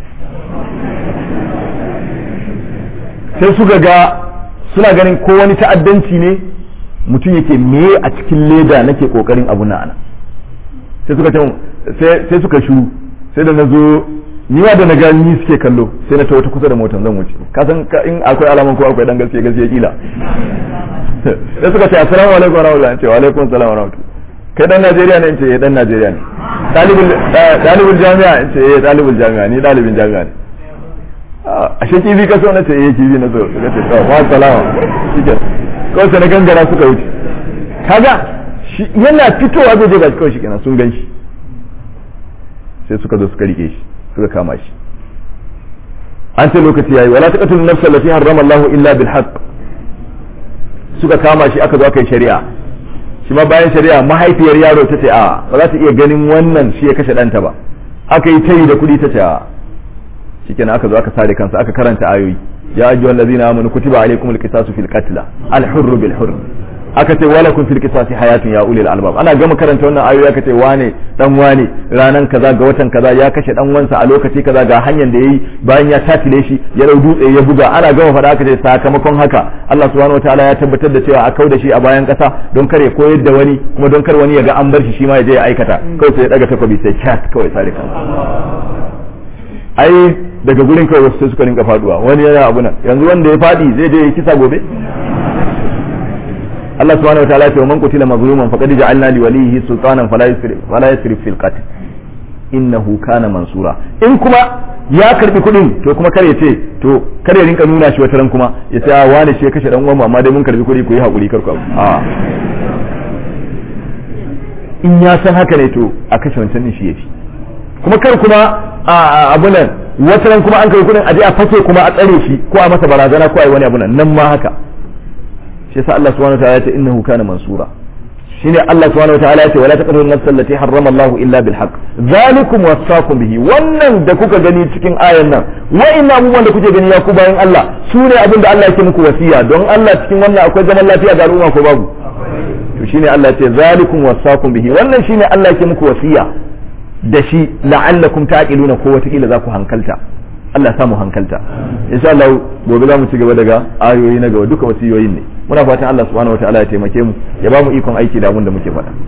sai suka ga suna ganin ko wani ta'addanci ne mutum yake me a cikin leda nake kokarin abu na ana sai suka ce sai suka shu sai da na zo ni ma da na ga ni suke kallo sai na ta kusa da motar zan wuce ka san in akwai alaman ko akwai dan gaskiya gaskiya kila sai suka ce assalamu alaikum wa rahmatullahi wa alaikum assalam wa rahmatullahi kai dan Najeriya ne in ce dan Najeriya ne ɗalibin jami'a in ce eh ɗalibin jami'a ni ɗalibin jami'a ne a shi kifi ka so na ce eh kifi na so suka ce to wa salama shike kawai sai na gangara suka wuce kaga yana fitowa zai je ba kawai shi kenan sun gan shi sai suka zo suka rike shi suka kama shi an ce lokaci yayi wala taqatul nafsa allati harrama Allahu illa bil haqq suka kama shi aka zo aka yi shari'a shi ma bayan shari'a mahaifiyar yaro ta ce a ba za ta iya ganin wannan shi ya kashe ɗanta ba aka yi tayi da kuɗi ta ce a shikenan aka zo aka sare kansa aka karanta ayoyi ya ayyuhal ladzina amanu kutiba alaykumul qisasu fil qatl al hurr bil hurr aka ce wala kun fil qisasi hayatun ya ulil albab ana gama karanta wannan ayoyi aka ce wane dan wane ranan kaza ga watan kaza ya kashe dan wansa a lokaci kaza ga hanyar da yayi bayan ya tatile shi ya dau dutse ya buga ana gama fada aka ce sakamakon haka Allah subhanahu wataala ya tabbatar da cewa a kauda shi a bayan kasa don kare koyar da wani kuma don kar wani ya ga an bar shi shi ma ya je ya aikata kawai sai ya daga takobi sai chat kawai sare kan ai daga gurin kawai wasu sai suka rinka faduwa wani yana abu nan yanzu wanda ya fadi zai je ya kisa gobe Allah subhanahu wataala ya ce man qutila mazluman faqad ja'alna li walihi sultanan fala yusrif fala yusrif fil qatl innahu kana mansura in kuma ya karbi kudin to kuma kare ce to kare rinka nuna shi wataran kuma ya ce wani shi ya kashe dan uwan amma dai mun karbi kudi ku yi hakuri kar ku a in ya san haka ne to a kashe wancan din shi yafi kuma kar kuma a abu nan wataran kuma an karbi kudin a je a fake kuma a tsare shi ko a masa barazana ko a yi wani abu nan nan ma haka shi yasa Allah subhanahu wataala ya ce innahu kana mansura shine Allah subhanahu wataala ya ce wala taqtulu an-nafsa allati harrama Allahu illa bil haqq zalikum wasaqum bihi wannan da kuka gani cikin ayan nan wa'inna abubuwan da kuke gani ya ku bayan Allah su ne abin da Allah yake muku wasiya don Allah cikin wannan akwai zaman lafiya ga al'umma ko babu to shine Allah ya ce zalikum wasaqum bihi wannan shine Allah yake muku wasiya da shi la'allakum taqiluna ko wata kila za ku hankalta Allah samu hankalta insha Allah gobe za mu ci gaba daga ayoyi na gaba duka wasiyoyin ne muna fatan Allah subhanahu wataala ya taimake mu ya ba mu ikon aiki da abin da muke faɗa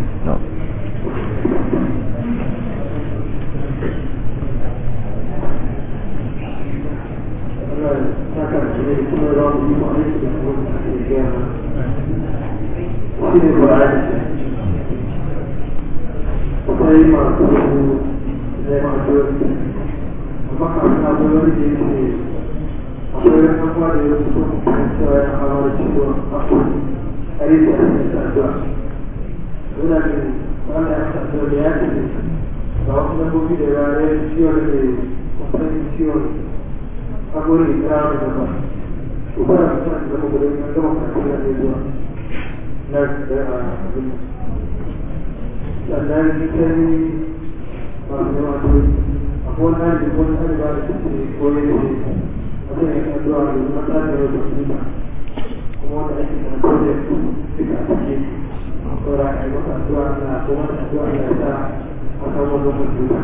akwai masu zai masu makaranta da wani da yake akwai wani abuwa da ya fito kan cewa ya fara da ciwo a yi da ake da addu'a suna ne wanda ya sa da ya ce ga wasu dabbobi da ya yi ciwo da ke wasan ciwon agwari da ya da ba su ba da suna da zama gudun ya gama kan da ya zuwa na da ya abin sannan cikin masu wato akwai wani da wani hali ba da suke koyi da shi wani ne kan zuwa da mata da yau da sunna kuma wanda ake kan koyi da su duka a ciki saura a yi masa addu'a na ko masa addu'a da ya sa a kan wani wani duka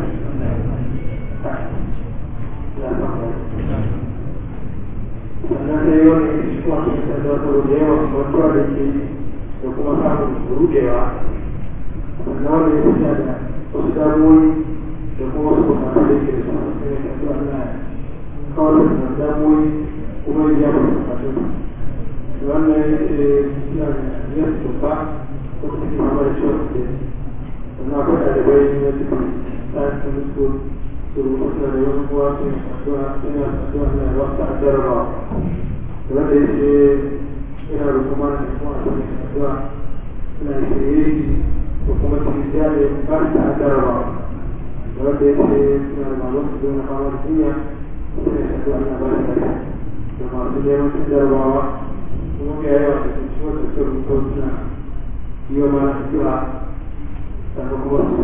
sannan sai wani ya shi kuma su ta zuwa da yawa mutuwa da ke da kuma samun rudewa sannan wani ya fita da wasu damuwoyi da kuma wasu bukatu da yake da su sai ya kasu Allah kawai da damuwoyi kuma ya biya wasu bukatu wannan ya ce suna da yin tuba ko kuma ke mama da ciwon da sannan akwai ɗalibai na cikin science school su rubuta da wani kuwa su yi addu'a suna addu'a na wasu addarba wanda ya ce ina rukuma da kuma a cikin addu'a suna shirye ko kuma cikin jari ba su addarba wanda ya ce suna da mamu su zo na fama da jinya suna yi addu'a na ba su lafiya da masu neman su jarabawa kuma ga yawa da sun ciwon da su rubuta suna yi wa ma addu'a sannan kuma su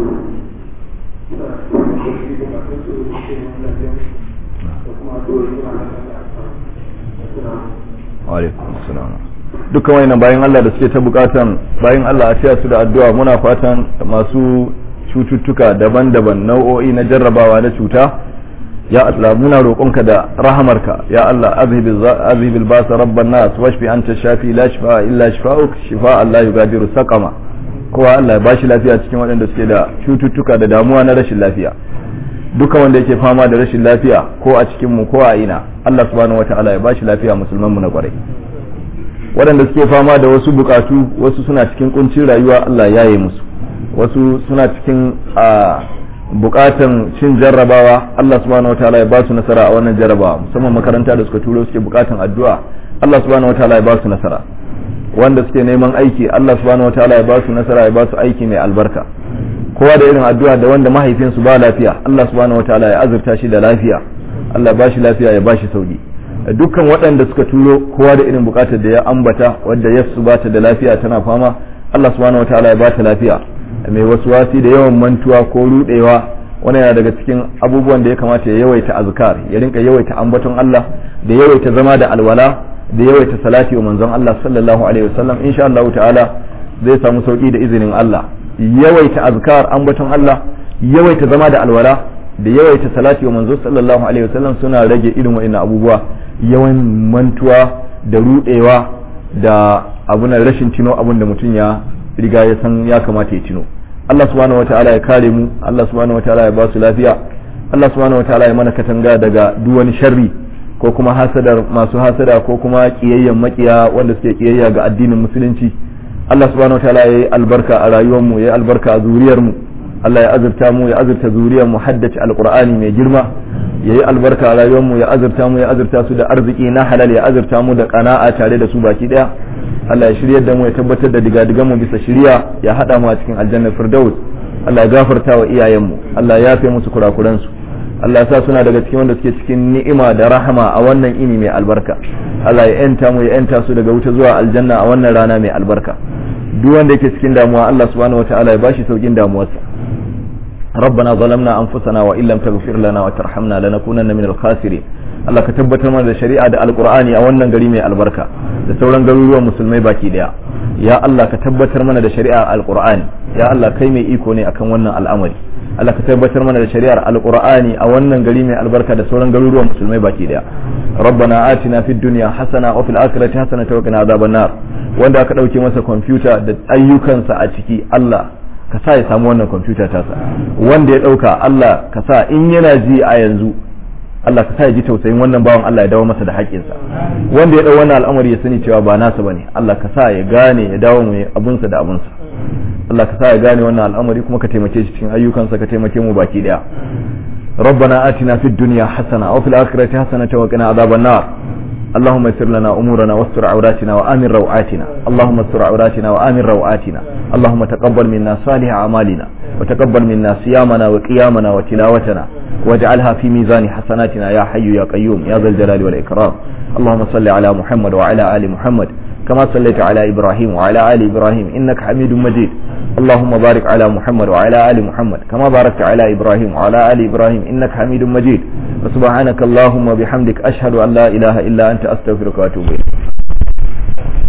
dukkan wayannan bayan Allah da suke ta bukatan bayan Allah a taya su da addu'a muna fatan masu cututtuka daban-daban nau'o'i na jarrabawa na cuta ya Allah muna roƙonka da rahamarka ya Allah azhibil basa rabban nas washfi anta shafi la shifa illa shifa'uk shifa Allah yugadiru saqama kowa Allah ya bashi lafiya cikin waɗanda suke da cututtuka da damuwa na rashin lafiya duka wanda yake fama da rashin lafiya ko a cikin mu ko a ina Allah subhanahu wataala ya bashi lafiya musulman mu na kwarai waɗanda suke fama da wasu bukatu wasu suna cikin kuncin rayuwa Allah ya yi musu wasu suna cikin bukatan cin jarrabawa Allah subhanahu wataala ya ba su nasara a wannan jarrabawa musamman makaranta da suka turo suke bukatan addu'a Allah subhanahu wataala ya ba su nasara wanda suke neman aiki Allah subhanahu wataala ya ba su nasara ya ba su aiki mai albarka kowa da irin addu'a da wanda mahaifinsu ba lafiya Allah subhanahu wataala ya azurta shi da lafiya Allah ba shi lafiya ya ba shi sauki dukkan waɗanda suka turo kowa da irin bukatar da ya ambata wadda yasu ba ta da lafiya tana fama Allah subhanahu wataala ya ba ta lafiya mai wasu wasi da yawan mantuwa ko rudewa wani yana daga cikin abubuwan da ya kamata ya yawaita azkar ya rinka yawaita ambaton Allah da yawaita zama da alwala da yawaita salati wa manzon Allah sallallahu alaihi wasallam insha Allah ta'ala zai samu sauki da izinin Allah yawaita azkar ambaton Allah yawaita zama da alwala da yawaita salati wa manzon sallallahu alaihi wasallam suna rage irin wa'annan abubuwa yawan mantuwa da rudewa da abunan rashin tino abun da mutum ya riga ya san ya kamata ya tino Allah subhanahu wataala ya kare mu Allah subhanahu wataala ya ba su lafiya Allah subhanahu wataala ya mana katanga daga duk wani sharri ko kuma hasadar masu hasada ko kuma kiyayyen makiya wanda suke kiyayya ga addinin musulunci Allah subhanahu wataala ya yi albarka a rayuwar mu ya yi albarka a zuriyar mu Allah ya azurta mu ya azurta zuriyar mu haddace alqur'ani mai girma ya yi albarka a rayuwar mu ya azurta mu ya azurta su da arziki na halal ya azurta mu da kana'a tare da su baki daya Allah ya shiryar da mu ya tabbatar da digadigan mu bisa shiriya ya hada mu a cikin aljannar firdaus Allah ya gafarta wa iyayen mu Allah ya yafe musu kurakuran su Allah ya sa suna daga cikin wanda suke cikin ni'ima da rahama a wannan ini mai albarka Allah ya yanta mu ya yanta su daga wuta zuwa aljanna a wannan rana mai albarka duk wanda yake cikin damuwa Allah subhanahu wataala ya bashi saukin damuwarsa ربنا ظلمنا أنفسنا وإن لم تغفر لنا وترحمنا لنكونن من الخاسرين Allah ka tabbatar mana da shari'a da alkur'ani a wannan gari mai albarka da sauran garuruwan musulmai baki daya ya Allah ka tabbatar mana da shari'a alkur'ani ya Allah kai mai iko ne akan wannan al'amari Allah ka tabbatar mana da shari'ar alkur'ani a wannan gari mai albarka da sauran garuruwan musulmai baki daya rabbana atina fid dunya hasana wa fil akhirati hasana wa qina adhaban nar wanda aka dauke masa kwamfuta da ayyukansa a ciki Allah ka sa ya samu wannan kwamfuta tasa wanda ya dauka Allah ka sa in yana ji a yanzu Allah ka sa ya ji tausayin wannan bawan Allah ya dawo masa da haƙƙinsa wanda ya dau wannan al'amari ya sani cewa ba nasa bane Allah ka sa ya gane ya dawo mai abunsa da abunsa Allah ka sa ya gane wannan al'amari kuma ka taimake shi cikin ayyukansa ka taimake mu baki daya ربنا آتنا في الدنيا حسنة وفي الآخرة حسنة وقنا عذاب النار اللهم يسر لنا أمورنا واستر عوراتنا وآمن روعاتنا اللهم استر عوراتنا وآمن روعاتنا اللهم تقبل منا صالح أعمالنا وتقبل منا صيامنا وقيامنا وتلاوتنا واجعلها في ميزان حسناتنا يا حي يا قيوم يا ذا الجلال والإكرام اللهم صل على محمد وعلى آل محمد كما صليت على إبراهيم وعلى آل إبراهيم إنك حميد مجيد اللهم بارك على محمد وعلى آل محمد كما باركت على إبراهيم وعلى آل إبراهيم إنك حميد مجيد وسبحانك اللهم وبحمدك أشهد أن لا إله إلا أنت أستغفرك وأتوب إليك